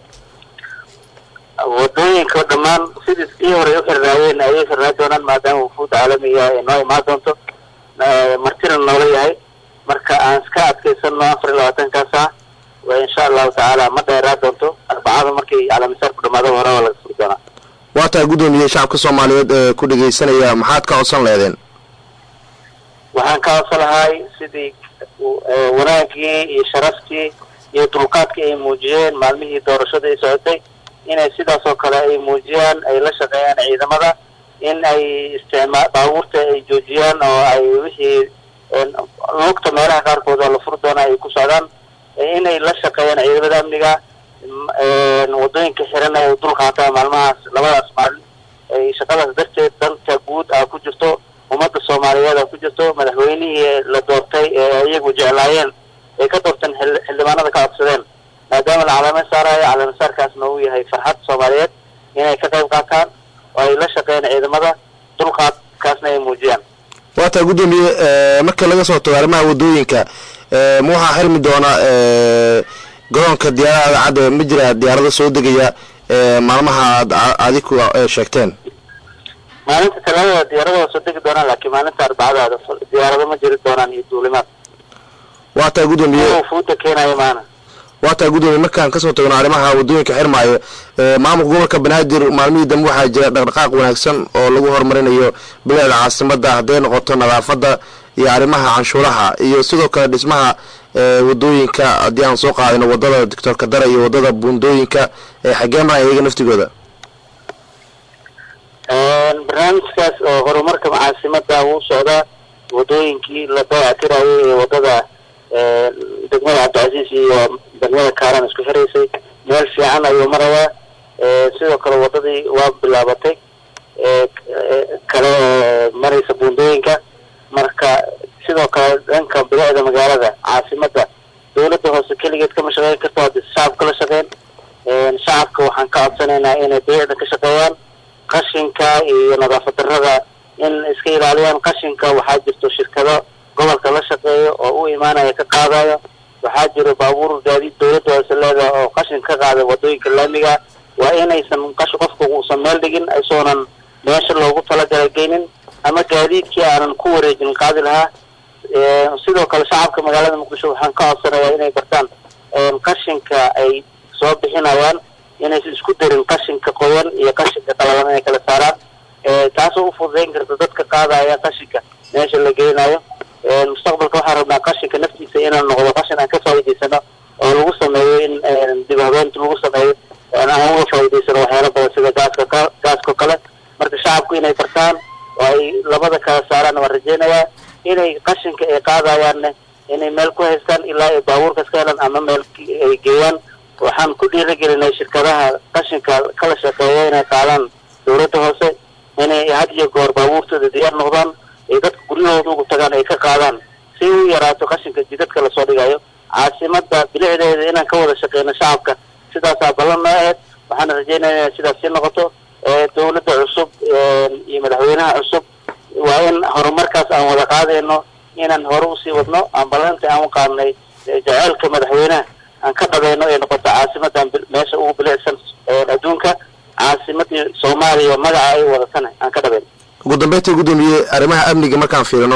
wadooyinka dhammaan sidii ii hore u xirnaayeen ayay xirnaan doonaan maadaama wufuudda caalamiga ay noo imaan doonto martina noola yahay marka aan iska adkaysano afar iyo labaatankaas ah insha allahu tacaala ma dheeraa doonto arbacada markay calamisaarku dhamaado hore waa laga furi doonaa waa tahay gudoomiye shacabka soomaaliyeed ee ku dhegaysanaya maxaad ka codsan leedeen waxaan ka codsan lahay sidii wanaagii iyo sharaftii iyo dulqaadkii ay muujiyeen maalmihii doorashada ay socotay inay sidaas oo kale ay muujiyaan ay la shaqeeyaan ciidamada in ay isticmaa baabuurta ay joojiyaan oo ay wixii lugta meelaha qaarkood oo la furi doona ay ku socdaan inay la shaqeeyaan ciidamada amniga wadooyinka xiran ay dul qaataan maalmahaas labadaas maalin ay shaqadaas darteed danta guud a ku jirto ummadda soomaaliyeed a ku jirto madaxweynihii la doortay ee iyagu jeclaayeen ay ka doorteen xildhibaanada ka codsadeen maadaama la calaama saarayo calaamasaarkaasna uu yahay farxad soomaaliyeed inay ka qayb qaataan oo ay la shaqeeyaan ciidamada dulqaadkaasna ay muujiyaan waa tahay gudoomiye marka laga soo tago arrimaha wadooyinka ma waxaa xirmi doona garoonka diyaarada cadde ma jira diyaarado soo degaya maalmaha aad adiku sheegteen maalinta talaadada diyaarada waa soo degi doonaan laakiin maalinta arbacada diyaarado ma jiri doonaan iyo duulimaad waa tahay gudoomiye fuuda keenayo maana waa tahay gudoomiye markaan kasoo tagno arrimaha wadooyinka xirmaayo maamulka gobolka banaadir maalmihii dambe waxaa jira dhaqdhaqaaq wanaagsan oo lagu horumarinayo bilicda caasimada hadday noqoto nadaafadda iyo arrimaha canshuuraha iyo sidoo kale dhismaha wadooyinka haddii aan soo qaadino wadada doctor kadara iyo wadada buundooyinka xagee maran iyaga naftigooda barnaamijkaas oo horumarka caasimada wuu socdaa wadooyinkii la dayactirayay ee wadada degmada cabdicasiis iyo degmada kaaran isku xiraysay meel fiican ayuu marayaa sidoo kale wadadii waa bilaabatay kale maraysa buundooyinka marka sidoo kale dhanka bilicda magaalada caasimada dawladda hoose keligeed kama shaqeyn karto haddii shacabka la shaqeyn shacabka waxaan ka codsanaynaa inay bilicda ka shaqeeyaan qashinka iyo nadaafad darrada in iska ilaaliyaan qashinka waxaa jirto shirkado gobolka la shaqeeyo oo u imaanaya ka qaadayo waxaa jiro baabuur gaadiid dawladda hoose leedaha oo qashin ka qaada wadooyinka laamiga waa inaysan qash qofka uusan meel dhigin isoonan meesha loogu talagalay geynin ama gaadiidkii aanan ku wareejin qaadi lahaa sidoo kale shacabka magaalada muqdisho waxaan ka codsanayaa inay bartaan qashinka ay soo bixinayaan inaysan isku darin qashinka qoyan iyo qashinka qalalan inay kala saaraan taasoo ufududayn karta dadka qaadaya qashinka meesha la geynayo mustaqbalka waxaan rabnaa qashinka naftiisa inaan noqdo qashin aan ka faa'iidaysano oo lagu sameeyo in dib habeenta lagu sameeyo aan uga faa'iidaysano waxyaala badan sida gaaska gaaskao kale marka shacabku inay bartaan oo ay labada kala saaraan waan rajeynayaa inay qashinka ay qaadayaanne inay meel ku haystaan ilaa ay baabuurkas ka helaan ama meel ay geeyaan waxaan ku dhiirigelinay shirkadaha qashinka kala shaqeeya inay qaadaan dawladda hoose inay had iyo goor baabuurtooda diyaar noqdaan ay dadka guryahooda ugu tagaan ay ka qaadaan si u yaraato qashinka jidadka lasoo dhigayo caasimada bilicdeeda inaan ka wada shaqeyno shacabka sidaasaa ballan noo aheyd waxaana rajeynaya inay sidaas sii noqoto dawladda cusub iyo madaxweynaha cusub waa in horumarkaas aan wada qaadayno inaan hore usii wadno aan ballanta aan u qaadnay jaceylka madaxweynaha aan ka dhabayno ay noqoto caasimadan meesha ugu bilicsan adduunka caasimadii soomaaliya magaca ay wadatana aan ka dhabayno ugu dambeynta gudoomiye arrimaha amniga markaan fiirino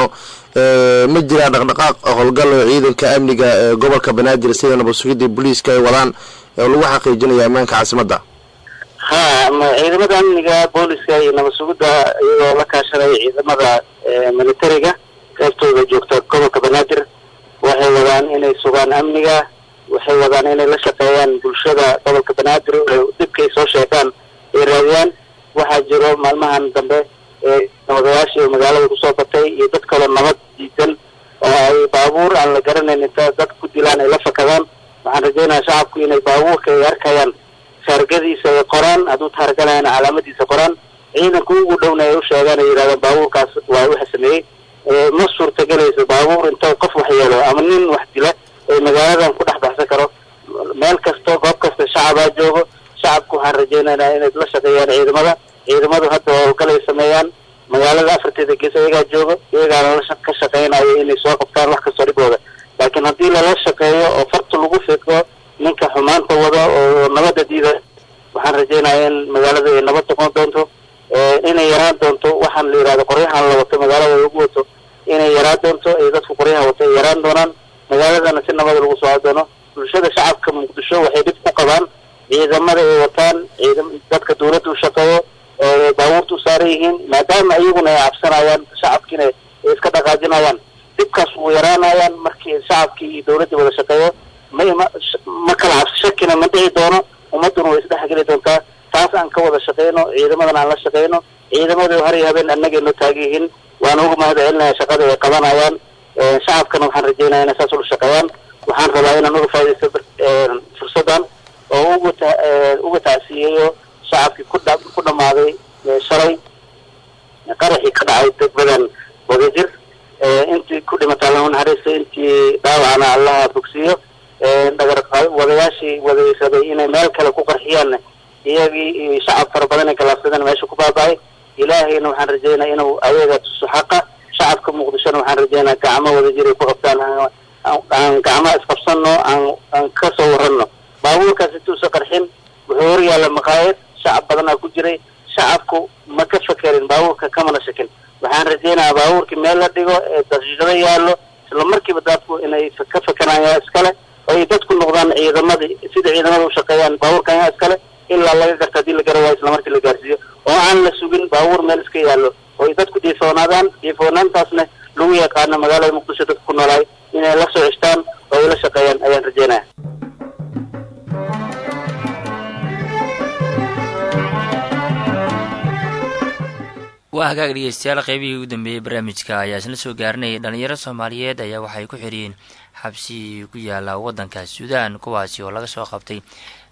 ma jiraa dhaqdhaqaaq howlgal oo ciidanka amniga ee gobolka banaadir sida nabadsugidda booliiska ay wadaan oo lagu xaqiijinayo ammaanka caasimadda ha ciidamada amniga booliska iyo nabad sugidda iyagoo la kaashanaya ciidamada militariga qeybtooda joogta gobolka banaadir waxay wadaan inay sugaan amniga waxay wadaan inay la shaqeeyaan bulshada gobolka banaadir dhibkay soo sheegaan ay raadiyaan waxaa jiro maalmahan dambe ee nabadayaashii oo magaalada kusoo batay iyo dad kaloo nabad diidan oo ay baabuur aan la garanayn inta dad ku dilaan ay la fakadaan waxaan rajaynayaa shacabku inay baabuurka ay arkayaan taargadiisa ay qoraan hadduu taarganayana calaamadiisa qoraan ciidanka ugu dhowna ay u sheegaan ay yidhahdaan baabuurkaas waa waxa sameeyey ma suurtagelayso baabuur inta qof wax yeelo ama nin wax dila ee magaaladan ku dhex baxsan karo meel kasto goob kasta shacabaa joogo shacabku waxaan rajaynaynaa inay la shaqeeyaan ciidamada ciidamadu hadda howlgal ay sameeyaan magaalada afarteeda gees iyagaa joogo iyagaana la ka shaqeynayo inay soo qabtaan wax kastoo dhibooda laakiin haddii lala shaqeeyo oo farta lagu fiiqo ninka xumaanta wada oo nabadda diida waxaan rajaynayaa in magaalada ay nabad noqon doonto inay yaraan doonto waxaan la yidhahdo qoryahan la wato magaalada lagu wato inay yaraan doonto ay dadku qoryaha wato ay yaraan doonaan magaaladana si nabada lagu socon doono bulshada shacabka muqdisho waxay dhib ku qabaan ciidamada ay wataan ciidam dadka dawladda u shaqeeyo oo baabuurta u saaran yihiin maadaama iyaguna ay cabsanayaan shacabkiina ay iska dhaqaajinayaan dhibkaas wuu yaraanayaan markii shacabkii iyo dawladdii wada shaqeeyo ma ma ma kala cabsi shakina ma dhici doono ummadduna way isdhexgeli doontaa taas aan ka wada shaqeyno ciidamadana aan la shaqeyno ciidamadu har iyo habeen annagay noo taagan yihiin waana uga mahad celinaya shaqada ay qabanayaan shacabkana waxaan rajeynaya inay saas ula shaqeeyaan waxaan rabaa inaan uga faa'idaysto fursaddan oo uga ta uga tacsiyeeyo shacabkii ku dha ku dhamaaday shalay qaraxii ka dhacay degmadan wadajir intii ku dhimatay allahu naxariista intii dhaawacana allaha bogsiiyo dhagar wadayaashii wadaysabay inay meel kale ku qarxiyaan iyagii iyo shacab fara badan ay galaafsadeen meesha ku baaba'ay ilaahayna waxaan rajeynaya inuu ayaga tuso xaqa shacabka muqdishona waxaan rajeynaya gacmo wadajir ay ku qabtaan aan gacmo isqabsano aan aan ka soo warranno baabuurkaas intuusa qarxin wuxuu hor yaalla maqaayad shacab badanaa ku jiray shacabku ma ka fekerin baabuurka kamana shakin waxaan rajeynayaa baabuurkii meel la dhigo ee daqiiqado yaallo isla markiiba dadku inay ka fekerayaan iskale oo ay dadku noqdaan ciidamadii sida ciidamada u shaqeeyaan baabuurkan yaa iskale ilaa laga garta haddii la gara waayo isla markii la gaarsiiyo oo aan la sugin baabuur meel iska yaallo oo ay dadku diifoonaadaan diifoonaantaasna lagu yaqaano magaalada muqdisho dadku ku noolaay inay la soo ceshtaan oo ay la shaqeeyaan ayaan rajeynaya waa hagaag dhegeystayaal qeybihii ugu dambeeyey barnaamijka ayaa isla soo gaarinayay dhalinyaro soomaaliyeed ayaa waxay ku xiriyeen xabsi ku yaala waddanka suudaan kuwaasi oo laga soo qabtay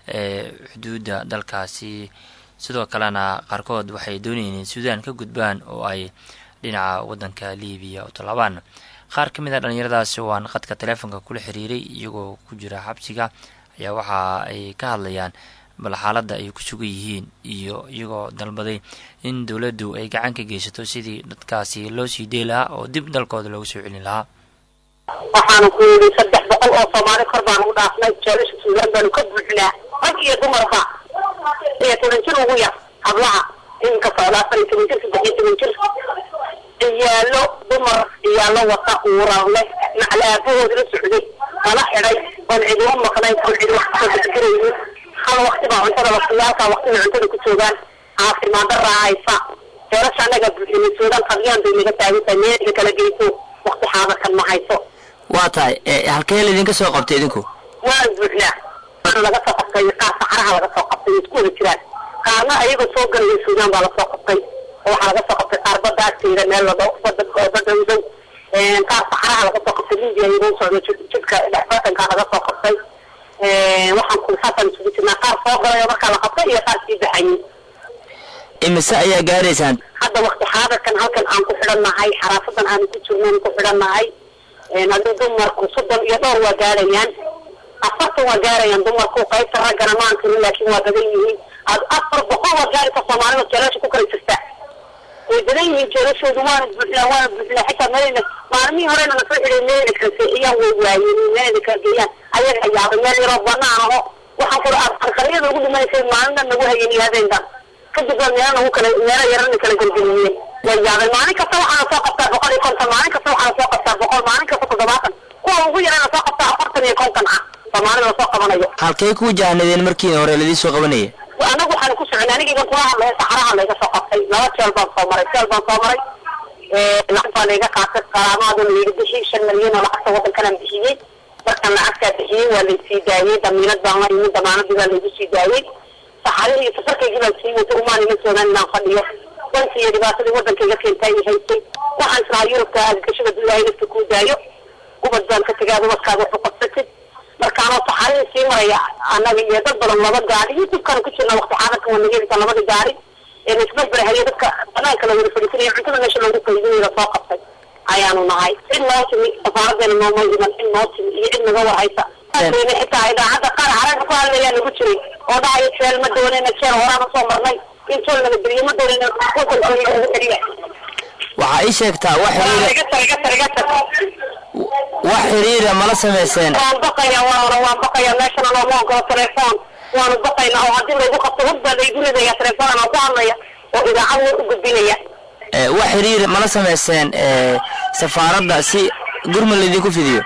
xuduudda dalkaasi sidoo kalena qaarkood waxay doonayeen in suudaan ka gudbaan oo ay dhinaca waddanka libiya u tallaabaan qaar ka mid a dhalinyaradaasi oo aan khadka teleefonka kula xiriiray iyagoo ku jira xabsiga ayaa waxa ay ka hadlayaan bal xaaladda ay ku sugan yihiin iyo iyagoo dalbaday in dowladdu ay gacan ka geysato sidii dadkaasi loo sii dey lahaa oo dib dalkooda loogu soo celin lahaa waxaanu ku yidhi saddex boqol oo soomaali kor baanu u dhaafnay jeelasha suudaan baanu ka buuxinaa rag iyo dumarba iyo toban jir ugu yar hablaha iminka socda afar iyo toban jir saddex iyo toban jir ciyaalo dumar ciyaalo wata uurar leh maclaabahood la socday kala xidhay oon cidi u maqnayn oon cidi wax kasoo fikiraynin hal wakti baa cuntada waqtiyaalkaa waqtibay cuntada ku joogaan caafimaad daraa haysa jeelasha annaga buuxinay suudaan qadyaan bay naga taagan tahay meelga kala geyso waqti xaadarkan ma hayso waa tahay halkee laydinka soo qabtay idinku waan buuxnaa waana laga soo qabtay qaar saxaraha laga soo qabtay way isku wada jiraan qaarna ayagoo soo galaya suudaan baa lasoo qabtay oo waxaa laga soo qabtay qaar badda agteeda meel lado badda badda u dhow qaar saxaraha laga soo qabtay libiya iyagoo socdo jidka dhexbatankaa laga soo qabtay waxaan ku saasaan isugu jirnaa qaar soo galay oo markaa la qabtay iyo qaar sii baxayay imise ayaa gaaraysaan hadda waqti xaadarkan halkan aan ku xidhannahay xaraafadan aanu ku jirnan ku xidhannahay hadii dumarku soddon iyo dhowr waa gaarayaan afartan waa gaarayaan dumarku qaybta raggana ma ankirin laakiin waa badan yihiin ad afar boqol waa gaaraysa soomaalida jeelasha ku kala jirta way badan yihiin jeelashoodu waana buuxlaa waana buuxlaa xitaa meelna maalmihii horena na soo xidhay meelna kala seexiyaan way waayeen meelna kala geeyaan ayaga yaabay meel yaroo banaan aho waxaan kula arqaryada ugu dhimanaysay maalina nagu hayeen iyo habeenkan kadib baa meelo nagu kala meelo yarana kala gelgeliyeen way yaabeen maalin kasta waxaana soo qabtaa boqol iyo konton maalin kasta waxaana soo qabtaa boqol maalin kasta toddobaatan kuwa ugu yarana soo qabtaa afartan iyo konton ah soomaalida lasoo qabanayo halkay ku wajahnadeen markii hore ladii soo qabanaya anagu waxaan ku soconay aniga kula hadlaya saxaraha layga soo qabtay laba jeel baan soo maray jeel baan soo maray lacag baa layga qaatay qaraamaaduna layga bixiyey shan milyan oo lacagta waddankanaan bixiyey markaan lacagtaa bixiyey waa laysii daayey damiinad baan la imin damaanadii baa laygu sii daayey saxarihii iyo safarkaygii baan sii watay umaan ima joogaan inaan fadhiyo danki iyo dhibaatadii waddankayga keentay i haysay waxaan islahaa yurubka aadgashada ilaahay nafta kuu daayo ubad baan ka tegaad ubadkaada waxu qabsatid markaanoo saxarihii sii maraya annaga iyo dad badan laba gaari youtube-kan ku jirna waqti xaadirka waa naga helisa labada gaari ee laisbarbarhayo dadka banaanka la wada fadhiisanayo cuntada meesha loogu qaybinayo lasoo qabtay ayaanu nahay cid noo timi safaaradeena nooma iman cid noo timi iyo cid naga warhaysa saasayna xitaa idaacadda qaar caraga ku hadlayaa nagu jiray oo dhahayo jeel ma doonayna jeel horaan usoo marnay in jeel naga geliyo ma doonayna wadanka naga geliya waxaa ii sheegtaa wax xiriira iga tar iga tar iga tar wax xiriira mala samayseen waan baqaya waana waan baqaya meeshana looma ogolo telefoon waanu baqayna oo haddii laygu qabto hud baa laygu ridaya telefoon anaa ku hadlaya oo idaacad war u gudbinaya ee, wax xiriir mala samayseen ee, safaaradda si gurmud laydinku fidiyo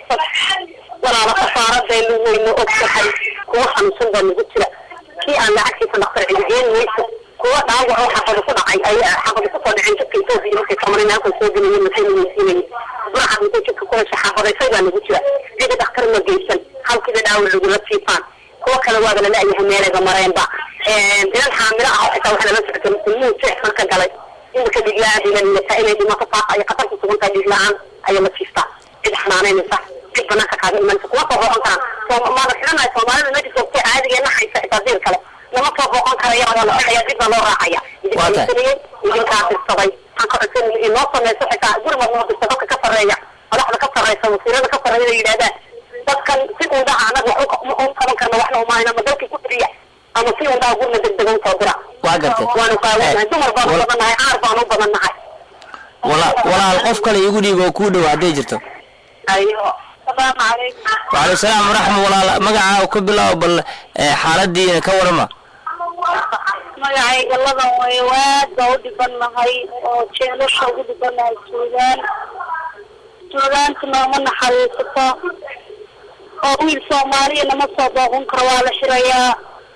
walaala safaaradaynu waynu og tahay kuwa xanuunsan baa nagu jira kii aan lacagtiisa dhaktar cilgeen mayso kuwa dhaawac oo xaqada ku dhacay ay xaqada kusoo dhaceen jidka etoobiya markay kamarina halkan soo gelayeen maxay weysiinayeen buraxad intay jidka ku hesha xaqadaysay baa nagu jira cidi dhakhtar ma geysan halkiiba dhaawac lagula siifaan kuwa kale waaba lala-yahay meelayba mareenba inan xaamilo ah oo xitaa waxaa lala socotay muslimiin jeex marka galay imika dhiigla-aan ila liidataa inay dhimato faaqa ay khatar ku sugan tahay dhiig-la-aan ayaa la siiftaa cid xanaanaynaysa cid banaanka kaaga imanaysa kuma soo booqan karaan soo maada xidhanahay soomaalida meesha joogtay caadigeena haysa xitaa diir kale lama soo booqan karaya waa la odhaya dib baa loo raacaya Waa tahay. idinkaaisanayey idinkaa dirsaday waxaan ka codsanayay inoo sameyso xitaa gurmad noo dirsa dadka ka sarreeya madaxda ka sarreysa wasiirada ka sarreeya inay yidhahdaan dadkan si undhaha anaga wax u- u qaban karna waxna umaayna ma dalkii ku tiriya ama si undhaha gurna degdega usoo dira waa gartay waanu qaawanahay dumar baanu wal- badan nahay caar baanu badan nahay wala- walaal qof kale iigu dhiib oo kuu dhow hadday jirto ayo asalaamu calaykum waaleykum salaam waraxma walaal magacaa ka bilaabo bal ee, xaaladiina ka warama magacayga ladan way waad baa u dhibannahay oo jeelasha ugu dhibannahay suudaan suudaanta nooma naxariisato oo wiil soomaaliya nama soo booqan karo waa la xirayaa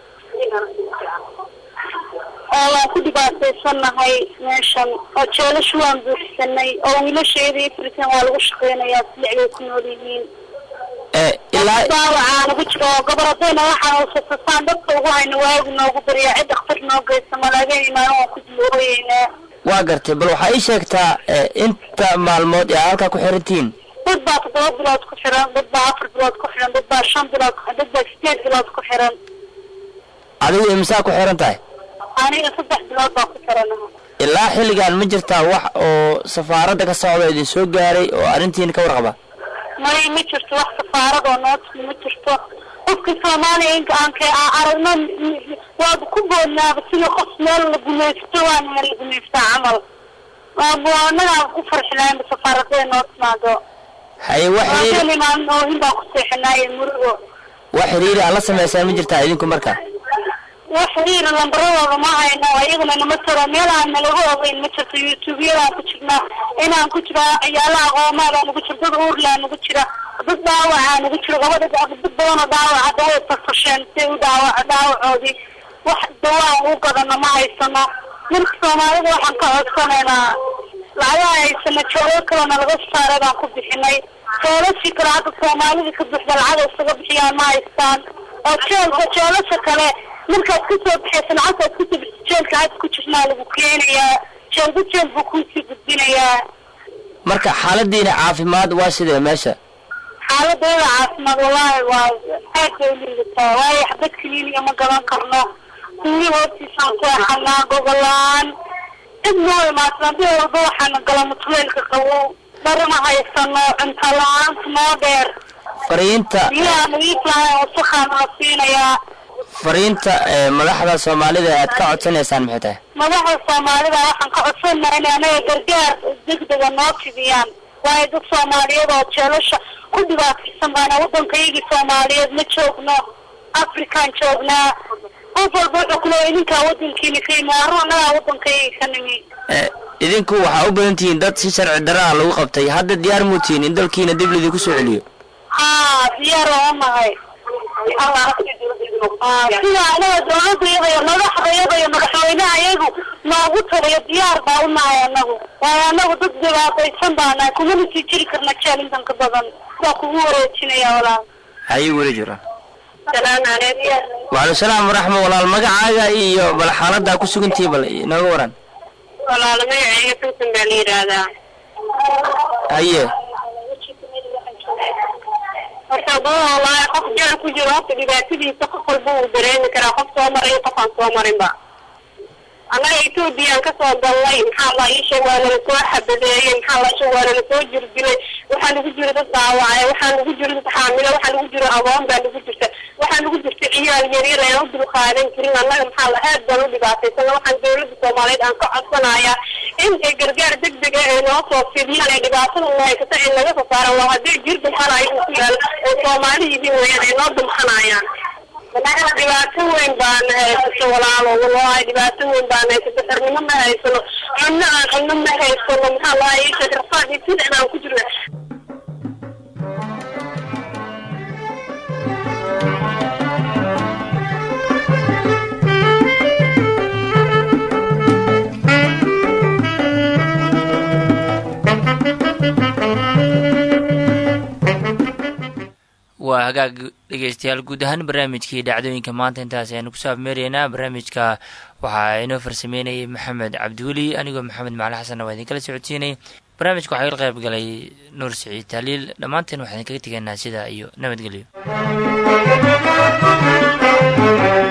oo waan ku dhibaataysannahay meeshan oo jeelasha waan buuxsanay oo wiilasheeda iyo firisan waa lagu shaqeynayaa silixbay ku nool yihiin ee, ilaa daawacaa nagu jiro oo goboladayna waxaan usatasaan dadka ugu hayna waagu noogu baryaa cid dhakhtar noo geysa malaaga imaan waan ku dilooyeynaa waa gartay bal waxaa ii sheegtaa ee, inta maalmood ee halkaa ku xirantihiin dad baa toddoba bilood ku xiran dad baa afar bilood ku xiran dad baa shan bilood ku dad baa sideed bilood ku xiran adigu imsaa ku xiran tahay aniga saddex bilood baa ku xiranaha ilaa xilligan ma jirtaa wax oo safaaradda ka socda idin soo gaaray oo arrintiina ka warqaba may ma jirto wax safaarad oo noo timi ma jirto qofka soomaaliya inka aan ka aan aragno waaba ku boodnaaba sida qof meel la gumaysto waan meel la gumaystaa camal waaba anagaa ku farxi lahaynba safaaraday noo timaado haye wax xiriir waabeen imaan oohin baan ku seexinaaye murugo wax xiriiri aad la samaysaan ma jirtaa idinku marka wax xiriir lambaradooda ma hayno ayaguna nama taro meel aan nalaga ogeyn ma jirto youtubeyadaan ku jirnaa inaan ku jira ciyaalaha qoomaadaan ugu jiro dad uurlaan ugu jira dad dhaawacaan ugu jiro gabadha dad badanoo dhaawaca daway tafasheen si u dhaawac dhaawacoodii wax dawaan u gadano ma haysano marka soomaalida waxaan ka codsanaynaa lacagaha haysana joolo kalena laga saaray baan ku bixinay joolashii kale hadda soomaalida ka buuxda lacag isaga bixiyaan ma haystaan oo jeelka joolasha kale markaad kasoo baxaysa lacagtaad kusoo bixisa jeelka hadda ku jirnaa lagu keenayaa jeelba jeel buu kuusii gudbinayaa marka xaaladiina caafimaad waa sidee meesha xaaladooda caafimaad wallaahi waa aad bay u liidataa waayo xabad kiliiniga ma gadan karno kuwii hoostiisaan seexanaa gobolaan cid noo imaadsan haddii walba waxaana gala mutuleelka qabo dhar ma haysano cunto la-aanta noo dheer fariinta biyaha nadiiflahayn wasakhaana la siinayaa fariinta ee, madaxda soomaalida aad ka codsanaysaan maxay tahay madaxda soomaalida waxaan ka codsanaa in anaga gargaar degdega noo fidiyaan waayo dad soomaaliyeed oo jeelasha ku dhibaataysan baana waddankayagii soomaaliyeed ma joogno afrikaan joognaa qof walba wuxuu ku leeyahay idinkaa wadankiina ka yimi arro annagaa wadankayga ka nimi Eh, idinku waxaa u badan tihiin dad si sharci darra ah lagu qabtay hadda diyaar muu tihiin in dalkiina dib lidinku soo celiyo haa diyaar oo nahay Ah, sida anaga dawladda iyada iyo madaxda iyada iyo madaxweynaha iyagu noogu taliyo diyaar baa u nahay anagu waayo anagu dad dhibaataysan baa nahay kumana sii jiri karna jeel intan ka badan waa kugu wareejinaya walaal hayay weli jira salaamu calaykum wacalaikum salaam waraxma walaal magacaaga iyo bal xaaladdaa ku sugantihi bal inooga waran walaal magacayga suusan baa la yidhaahdaa haye horta dad wallaahi qof jeel ku jiro horta dhibaatadiisa qof walba uu dareemi karaa qof soo maray iyo qof aan soo marinba annaga ethoobiyan kasoo galnay maxaa la ii sheeg waa nala soo xabadeeyey maxaa la sheeg waa nala soo jirdilay waxaa nagu jira dad dhaawacay waxaa nagu jira dad xaamilo waxaa nagu jira agoon baa nagu jirta waxaa nagu jirta ciyaal yaryar aan u dul qaadan karin annaga maxaa la aad baan u dhibaataysana waxaan dawladda soomaaliyeed aan ka codsanayaa in ay gargaar degdeg ah ay noo soo fidiyaan ay dhibaatada noo haysata ay naga soo saaraan waa haddii jir dumxanayo uu ku yaal oo soomaali yihiin weyaan ay noo dumxanayaan dhibaato weyn baana haysato walaalo wallahi dhibaato weyn baana haysato xirnimo ma haysano cunno aan cunno ma haysano maxaa lahaa ii sheeg rafaad iyo sidan aan ku jirna waa hagaag dhegeystayaal guud ahaan barnaamijkii dhacdooyinka maanta intaas ayaanu kusoo abmeeraynaa barnaamijka waxaa inoo farsameynayay maxamed cabdiweli anigoo maxamed macali xasanna waa idinkala socodsiinay barnaamijka waxaa iga qayb galay nuur siciid taaliil dhammaanteen waxaan idinkaga tegaynaa sidaa iyo nabadgelyo